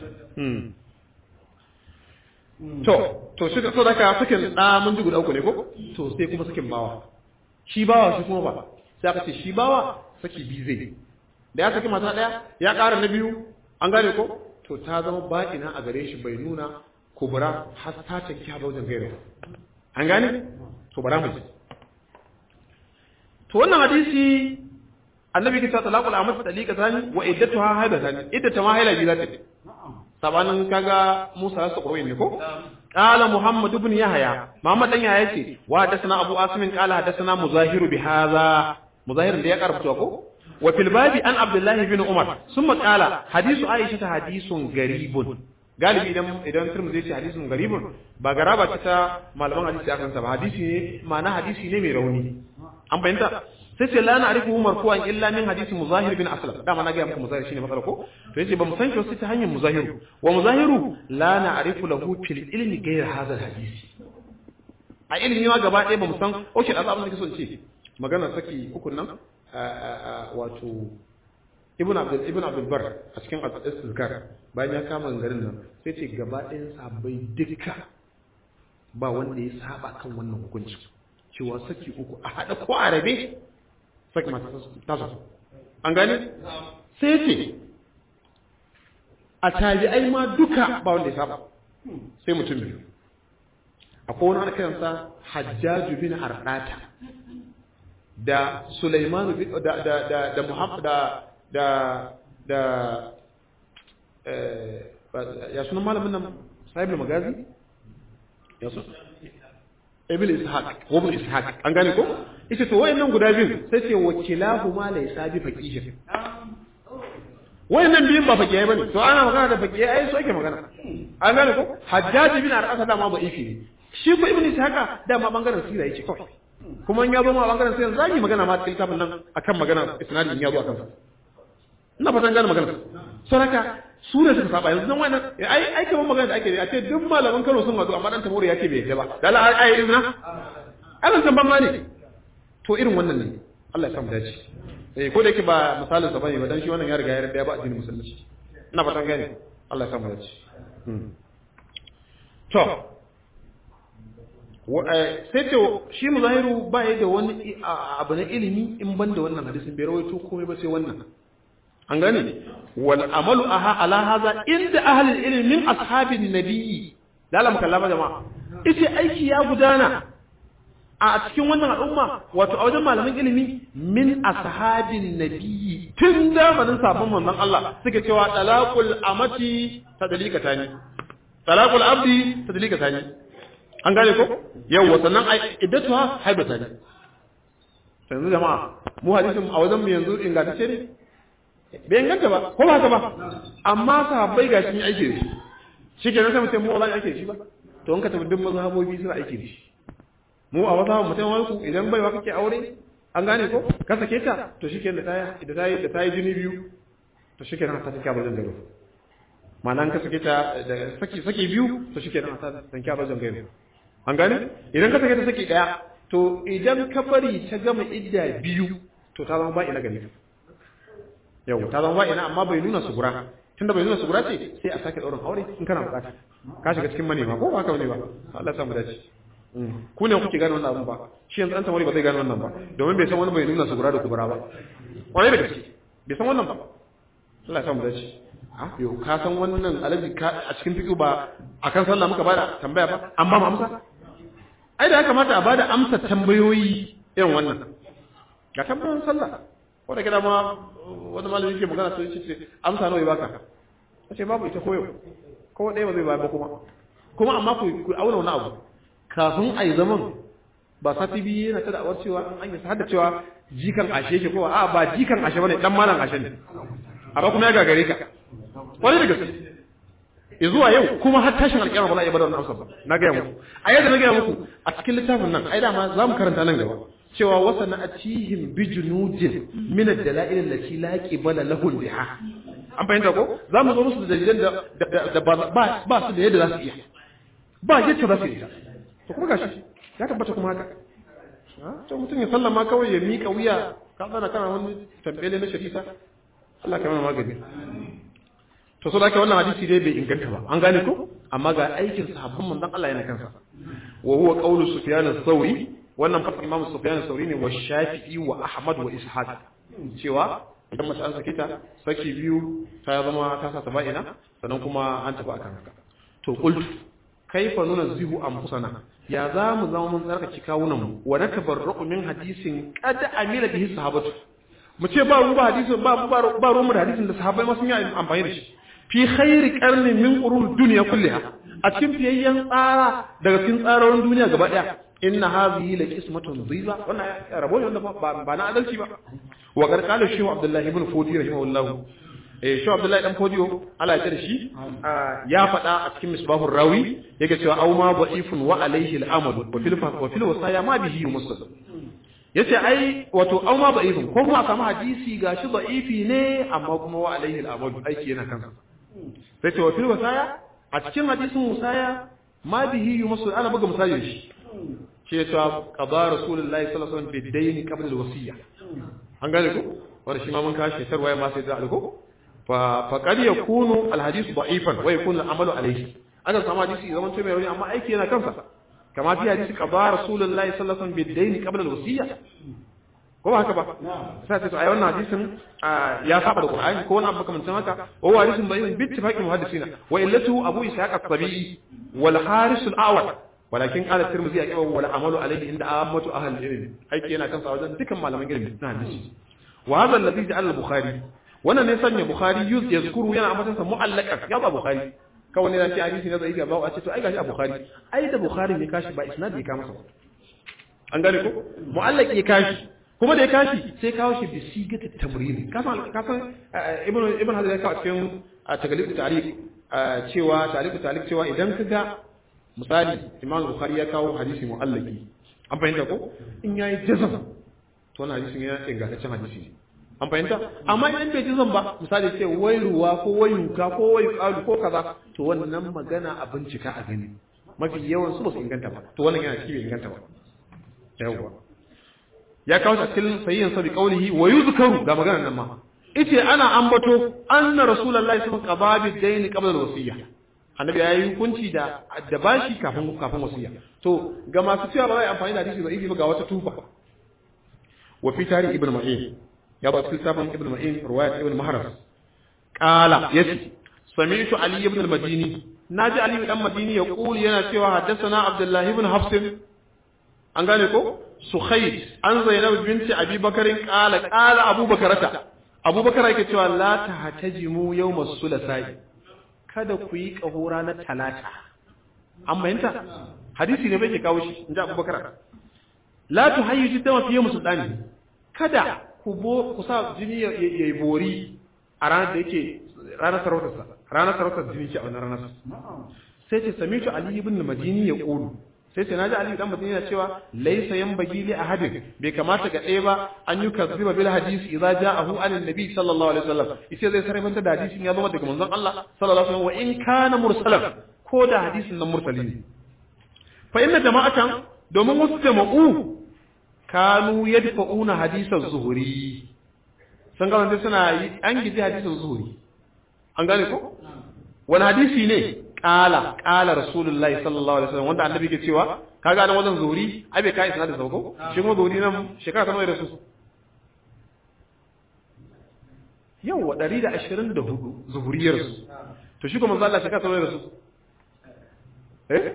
S1: to to shi so daga sakin da mun ji guda uku ne ko to sai kuma sakin bawa shi bawa shi kuma ba sai aka ce shi bawa saki biyu zai da ya saki mata daya ya ƙara na biyu an gane ko to ta zama ba'ina a gare shi bai nuna kubura har ta tanki ha wajen gaira an gane to bara mu ji to wannan hadisi annabi kita talaqul amat talika tani wa iddatuha haida tani iddata ma haila biyu zata sabanin kaga Musa ya sakuro ne ko qala Muhammad ibn Yahya Muhammad dan Yahya yace wa hadathana Abu Asim qala hadathana Muzahir bi hadha Muzahir da ya karbuta ko wa fil babi an Abdullah ibn Umar summa qala hadithu Aisha ta hadithun garibun galibi idan idan Tirmidhi yace hadithun garibun ba garaba ta ta malaman hadisi akan sa ba hadisi ne ma'ana hadisi ne mai rauni an bayyana sai ce la na arifu marfu'an illa min hadisi muzahir bin aslam dama na ga muku muzahir shine matsala ko to yace ba mu san shi sai ta hanyar muzahiru wa muzahiru la na arifu lahu fil ilmi ghayr hadha hadisi a ilimi ma gaba ɗaya ba mu san okay da abin da kake son ce magana saki ukun nan wato ibn abdul ibn abdul bar a cikin al-istizkar bayan ya kama garin nan sai ce gaba ɗayan sahabbai duka ba wanda ya saba kan wannan hukunci cewa saki uku a haɗa ko a rabe saki mata tasa an gane sai ce a tabi'ai ma duka ba wanda ya saba sai mutum biyu akwai wani ana kiransa hajjaju bin ardata da sulaimanu da da da da muhammad da da da ya sunan malamin nan sahibul magazi ya sunan ibn ishaq ko ibn ishaq an gane ko ita to wayannan guda biyu sai ce wakilahu ma laysa bi faqih wayannan biyun ba faqih bane to ana magana da faqih ai so yake magana an gane ko hajjaj bin al-asad da ma da'ifi ne shi ko ibn ishaq da ma bangaren sira yake kawai kuma in ya zo ma bangaren sira zan yi magana ma cikin littafin nan akan magana isnadin ya zo akan sa ina fatan gane magana saraka su ne suka saba yanzu nan wannan ai ai kamar magana da ake a ce duk malaman Kano sun wazo amma dan Tabori yake bai yadda ba da Allah ai irin na alan san ban ne to irin wannan ne Allah ya samu dace eh ko da yake ba misalin sa bane ba dan shi wannan ya riga ya yarda ba addinin musulunci ina fatan gane Allah ya samu dace to sai ce shi muzahiru ba ya da wani abu na ilimi in ban da wannan hadisin bai rawaito komai ba sai wannan an gane wal amalu aha ala hadha inda ahli ilmi min ashabin nabiyyi da Allah mukallama jama'a ita aiki ya gudana a cikin wannan al'umma wato a wajen malaman ilimi min ashabin nabiyyi tun zamanin sabon manzon Allah suke cewa talaqul amati tadlikatani talaqul abdi tadlikatani an gane ko yawa sannan iddatuha haibatani yanzu jama'a mu hadisin a wajen mu yanzu ingantacce ne bai inganta ba ko ba haka ba amma sahabbai ga sun yi aiki da shi shi kenan sai mutum mu ba ake shi ba to in ka tafi duk mazhabobi suna aiki da shi mu a mazhabin mutum wani idan baiwa kake aure an gane ko ka sake ta to shi kenan da ta yi da ta yi jini biyu to shi kenan ta sake bazan garo ma'ana ka sake ta da saki saki biyu to shi kenan ta sake bazan garo an gane idan ka sake ta saki daya to idan ka bari ta gama idda biyu to ta zama ba ina gani yau ta zama ba ina amma bai nuna sugura tunda bai nuna sugura ce sai a sake daurin aure in kana bukata ka shiga cikin manema ko ba haka bane ba Allah ya samu dace ku ne kuke gane wannan abun ba shi yanzu an tamari ba zai gane wannan ba domin bai san wani bai nuna sugura da kubura ba kwarai da gaske bai san wannan ba Allah ya samu dace ah yo ka san wannan alaji ka a cikin fiqh ba akan sallah muka bada tambaya ba an ba mu amsa ai da ya kamata a bada amsa tambayoyi irin wannan ga tambayoyin sallah wanda kida ma wani malami yake magana sai ce amsa nawa ya baka ce babu ita koyo ko ɗaya ba zai bayar ba kuma kuma amma ku ku auna wani abu kafin a yi zaman ba sati biyu yana ta da'awar cewa an yi har da cewa jikan ashe yake kowa a ba jikan ashe bane dan malam ashe ne amma kuma ya gagare ka wani da gaske zuwa yau kuma har tashin alƙiyama ba za a iya bada wannan amsa ba na gaya muku a yadda na gaya muku a cikin littafin nan ai dama za mu karanta nan gaba cewa wasa na atihim bi junudin min ad-dala'il allati la qibala lahu biha an fahimta ko za mu zo musu da dalilan da da ba ba su da yadda za su iya ba yadda za su iya to kuma gashi ya tabbata kuma haka to mutum ya sallama kawai ya miƙa wuya ka tsana kana wani tambele na shari'a Allah ka mana magani to so da ke wannan hadisi dai bai inganta ba an gane ko amma ga aikin sahabban manzon Allah yana kansa wa huwa qawlu sufyan ath-thawri wannan fa imam sufyan ath-thawri ne wa shafi'i wa ahmad wa ishaq cewa idan mace an sake ta saki biyu ta zama ta sa taba'ina sannan kuma an tafi akan haka to qultu kaifa nunazzihu anfusana ya za mu zama mun tsarkake kawunan mu wa natabarra'u min hadisin qad amila bihi sahabatu mu ce ba ruwa hadisin ba ba ruwa da hadisin da sahabbai ma sun yi amfani da shi fi khairi qarni min qurun dunya kulliha a cikin fiyayyen tsara daga cikin tsarorin duniya gaba daya inna hadhihi la qismatun dhiba wannan rabo ne wanda ba na adalci ba wa qarqala shehu abdullahi ibn fudi rahimahullahu eh shehu abdullahi dan fodiyo Allah ya shi ya faɗa a cikin misbahur rawi yake cewa aw ma da'ifun wa alayhi al-amad wa fil wa fil wasaya ma bihi muslim yace ai wato aw ma da'ifun ko kuma a samu hadisi gashi da'ifi ne amma kuma wa alayhi al-amad aiki yana kansa sai ce wa fil wasaya a cikin hadisin wasaya ma bihi muslim ana buga misali shi ce ta qada rasulullahi sallallahu alaihi wasallam bi dayni qabla al-wasiyya an gane ko wanda shi ma mun kashi tarwaya ma sai da alko fa fa qad yakunu al-hadith da'ifan wa yakunu al-amalu alayhi aka samu hadisi zaman to mai rauni amma aiki yana kansa kama fi hadisi qada rasulullahi sallallahu alaihi wasallam bi dayni qabla al-wasiyya ko ba haka ba sai ta to ai wannan hadisin ya saba da qur'ani ko wani abu kamar haka wa huwa hadisin da'ifun bi ittifaqi muhaddisina wa illatu abu ishaq as-sabi'i wal haris al-awwal walakin qala tirmidhi aqwa wala amalu alayhi inda ammatu ahli ilm aiki yana kansa wajen dukan malaman ilimi na hadisi wa hadha alladhi ja'ala al-bukhari wannan ne sanya bukhari yuz yazkuru yana ambatansa mu'allaqan ya ba bukhari kawai ne ce hadisi na zaifi ba a ce to ai gashi a bukhari ai da bukhari ne kashi ba isnadi ya kama masa an gane ko mu'allaqi ya kashi kuma da ya kashi sai kawo shi bi sigata tamrini kasan kasan ibn ibn hadar ya kawo cikin tagalib tariq cewa tariq tariq cewa idan ka ga misali imam bukhari ya kawo hadisi mu'allaqi an fahimta ko in yayi jazam to wannan hadisin ya ingantaccen hadisi ne an fahimta amma idan bai jazam ba misali ce wai ruwa ko wai yuka ko wai qalu ko kaza to wannan magana a bincika a gani mafi yawan su ba su inganta ba to wannan yana cikin inganta ba yawwa ya kawo cikin sayyin sa bi qaulihi wa yuzkaru ga maganar nan ma yace ana ambato anna rasulullahi sallallahu alaihi wasallam qaba bi dayn qabla al-wasiyya annabi ya yi hukunci da da bashi kafin kafin wasiya to ga masu cewa ba zai amfani da hadisi da'ifi ba ga wata tufa wa fi tarihi ibn ma'in ya ba cikin sabon ibn ma'in riwayat ibn mahras qala yace sami'tu ali ibn al-madini naji ali ibn al-madini ya kuli yana cewa haddathana abdullahi ibn hafs an gane ko sukhayd an zainab binti abi bakarin qala qala abubakarata abubakar yake cewa la tahtajimu yawm as-sulasai kada ku yi ƙaho ranar talata an bayanta hadisi ne bai ke kawo shi in ji abubakar la tu hayyu jidda wa fiye musulɗani kada ku bo ku sa jini ya yi bori a ranar da yake ranar sarautarsa ranar sarautar jini ce a wannan ranar sai ce samitu ali ibn madini ya qulu sai ce naji ali dan madini yana cewa laysa yanbaghi li ahadin bai kamata ga ɗaya ba an yi kazziba bil hadisi idza ja'ahu an nabi sallallahu alaihi wasallam yace zai sarrafa da hadisin ya zama daga manzon Allah sallallahu alaihi wasallam wa in kana mursalan ko da hadisin nan mursali ne fa inna jama'atan domin wasu jama'u kanu yadfa'una hadisan zuhuri sun ga wanda suna yi an gidi hadisan zuhuri an gane ko wani hadisi ne kala kala rasulullahi sallallahu alaihi wasallam wanda annabi ke cewa kaga nan wajen zuhuri ai bai kai sanadin sauko shi kuma zuhuri nan shekara ta nawa da su yawa 124 zuhuriyar su to shi kuma manzo Allah shekara ta nawa da su eh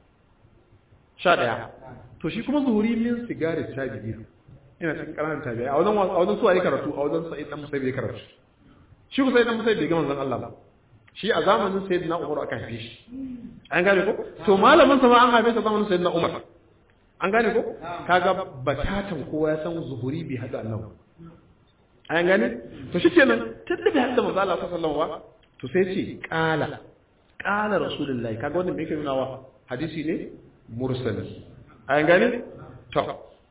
S1: sha ɗaya to shi kuma zuhuri min sigari tabi'i ina cikin ƙananan tabi'i a wajen a wajen suwa ya karatu a wajen sa'id dan musayyib ya karatu shi ku sa'id dan musayyib bai ga manzon Allah ba shi a zamanin sayyidina Umar aka haife shi an gane ko to malamin sa ma an haife sa zamanin sayyidina Umar an gane ko kaga batatan kowa ya san zuhuri bai hada annabi an gane to shi kenan tunda bai hada manzon Allah sallallahu alaihi wasallam to sai ce qala qala rasulullahi kaga wannan me yake nuna wa hadisi ne mursali an gane to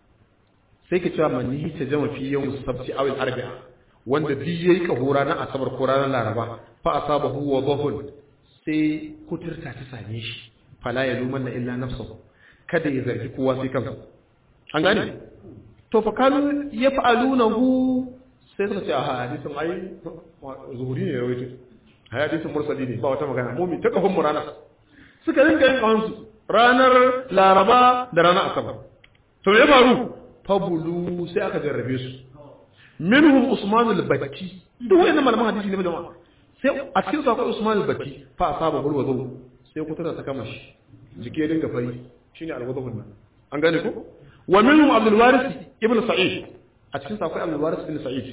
S1: sai ka cewa manihi ta jama fi yawm sabti aw al-arba'a wanda bi yayi kahura na asabar ko ranar laraba fa asabahu wa dhahul sai kuturta ta same shi fala ya lumanna illa nafsuhu kada ya zargi kowa sai kansa an gane to fa kanu yaf'alunahu sai suka ce a hadisin ai zuhuri ne rawaito hadisin mursali ne ba wata magana mu mi ta kafin mu ranar suka rinka yin kawansu ranar laraba da ranar asabar to ya faru fabulu sai aka jarrabe su minhum usman al-bakki duk wayannan malaman hadisi ne da sai a cikin su akwai usman al-bakki fa asaba bul wudu sai ku tada ta kama shi jike dinga fari shine al-wudu nan an gane ko wa minhum abdul waris ibn sa'id a cikin su akwai abdul waris ibn sa'id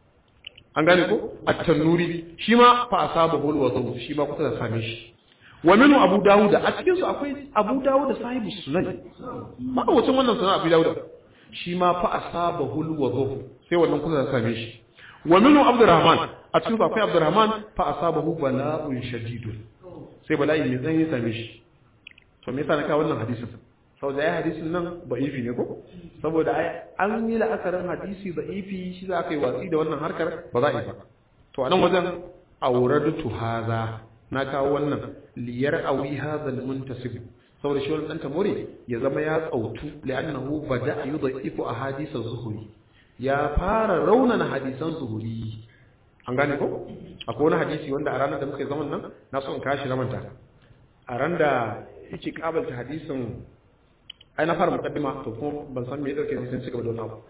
S1: an gane ko at-tanuri shi ma fa asaba bul wudu shi ma ku tada same shi wa minu abu dawud a cikin su akwai abu dawud sahibu sunan ma wacin wannan sunan abu dawud shi ma fa asabahu alwudu sai wannan kusa da same shi wa minu abdurrahman a cikin su akwai abdurrahman fa asabahu bala'un shadidun sai bala'i mai tsanani ya same shi to me yasa na kawo wannan hadisin saboda ai hadisin nan da'ifi ne ko saboda ai an yi la'akarin hadisi da'ifi shi za ka yi watsi da wannan harkar ba za a yi ba to a nan wajen auradtu haza na kawo wannan liyar awi hadhal muntasib saboda shi wannan dan tamori ya zama ya tsautu li'annahu bada yudhifu ahadith az-zuhri ya fara raunana hadisan zuhuri an gane ko akwai wani hadisi wanda a ranar da muka yi zaman nan na so in kashi na manta a ran da yake kabalta hadisin ai na fara mukaddima to kuma ban san me ya dauke sai cigaba da wannan abu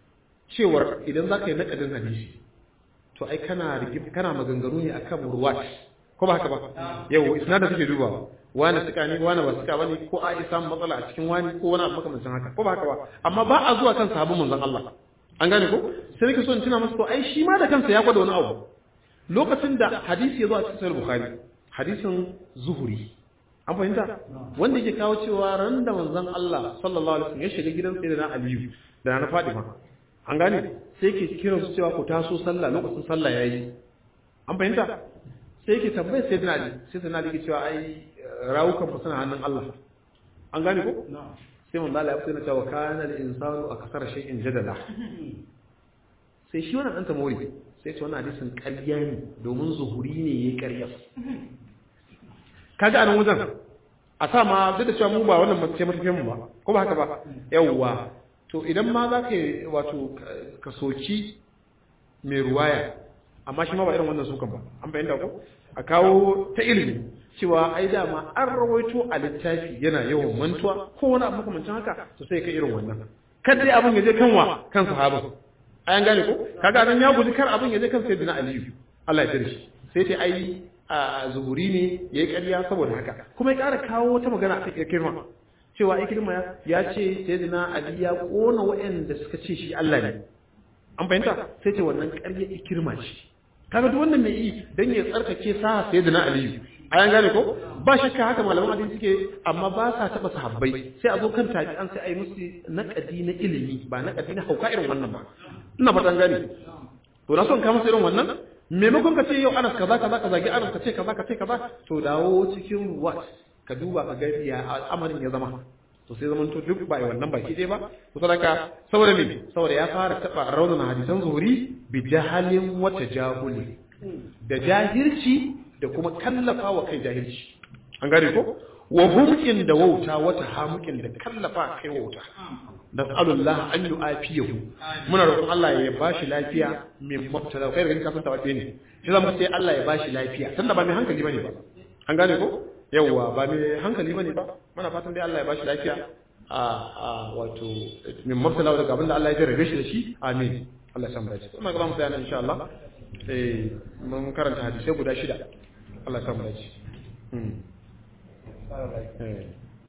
S1: cewar idan zaka yi nakadin hadisi to ai kana kana maganganu ne akan ruwat ko ba haka ba yau isnadin take dubawa wani suka ne wani ba suka bane ko a isa matsala a cikin wani ko wani abu makamancin haka ko ba haka ba amma ba a zuwa kan sahabban manzon Allah an gane ko sai nake so in tuna masa to ai shi ma da kansa ya gwada wani abu lokacin da hadisi ya zo a cikin sahih bukhari hadisin zuhuri an fahimta wanda yake kawo cewa ran da manzon Allah sallallahu alaihi wasallam ya shiga gidan sayyidina Aliyu da na Fatima an gane sai yake kiran su cewa ku taso sallah lokacin sallah yayi an fahimta sai yake tambayar sayyidina Ali sai sayyidina Ali yake cewa ai rawukan fa suna hannun Allah an gane ko sai manzo Allah ya fito na cewa kana al-insanu akthar shay'in jadala sai shi wannan dan tamori sai ce wannan hadisin ƙarya ne domin zuhuri ne yayi ƙarya kaga anan wajen a sa ma duk da cewa mu ba wannan mace matafiyan mu ba ko ba haka ba yawwa to idan ma za ka wato ka soki mai ruwaya amma shi ma ba irin wannan sukan ba an bayyana ko a kawo ta ilimi cewa ai dama an rawaito a littafi yana yawan mantuwa ko wani abu makamancin haka to sai ka irin wannan kada dai abin ya je kanwa kan sahabin ayan gane ko kaga nan ya guji kar abin ya je kan sayyidina aliyu Allah ya tare shi sai ta ai a zuhuri ne yayi ƙarya saboda haka kuma ya ƙara kawo wata magana a cikin kirma cewa ikirma ya ce sayyidina ali ya kona waɗanda suka ce shi Allah ne an fahimta sai ce wannan ƙarya ikirma ce kaga duk wannan mai yi dan ya tsarkake sa sayyidina ali ayan gane ko ba shakka haka malaman hadisi suke amma ba sa taba sahabbai sai a zo kan tabi'an sai a yi musu naqadi na ilimi ba naqadi na hauka irin wannan ba ina fatan gane to na son ka musu irin wannan maimakon ka ce yau anas kaza kaza ka zagi anas ka ce kaza ka ce kaza to dawo cikin what ka duba ka ga ya al'amarin ya zama to sai zaman to duk ba wannan baki ɗaya ba to sadaka saboda me saboda ya fara taba raunana hadisan zuhuri bi jahalin wata jahuli da jahilci da kuma kallafa wa kai jahilci an gane ko wa humkin da wauta wata hamukin da kallafa kai wauta nas'alullah an yu'afiyahu muna roƙon Allah ya bashi lafiya min mubtala kai ganin kasan tawafe ne shi zamu sai Allah ya bashi lafiya tunda ba mai hankali bane ba an gane ko yawwa ba mai hankali bane ba muna fatan dai Allah ya bashi lafiya a a wato min mubtala daga abinda Allah ya jarrabe shi da shi amin Allah ya samu dace kuma ga mu tsaya nan insha Allah eh mun karanta hadisi guda shida Allah ya samu dace eh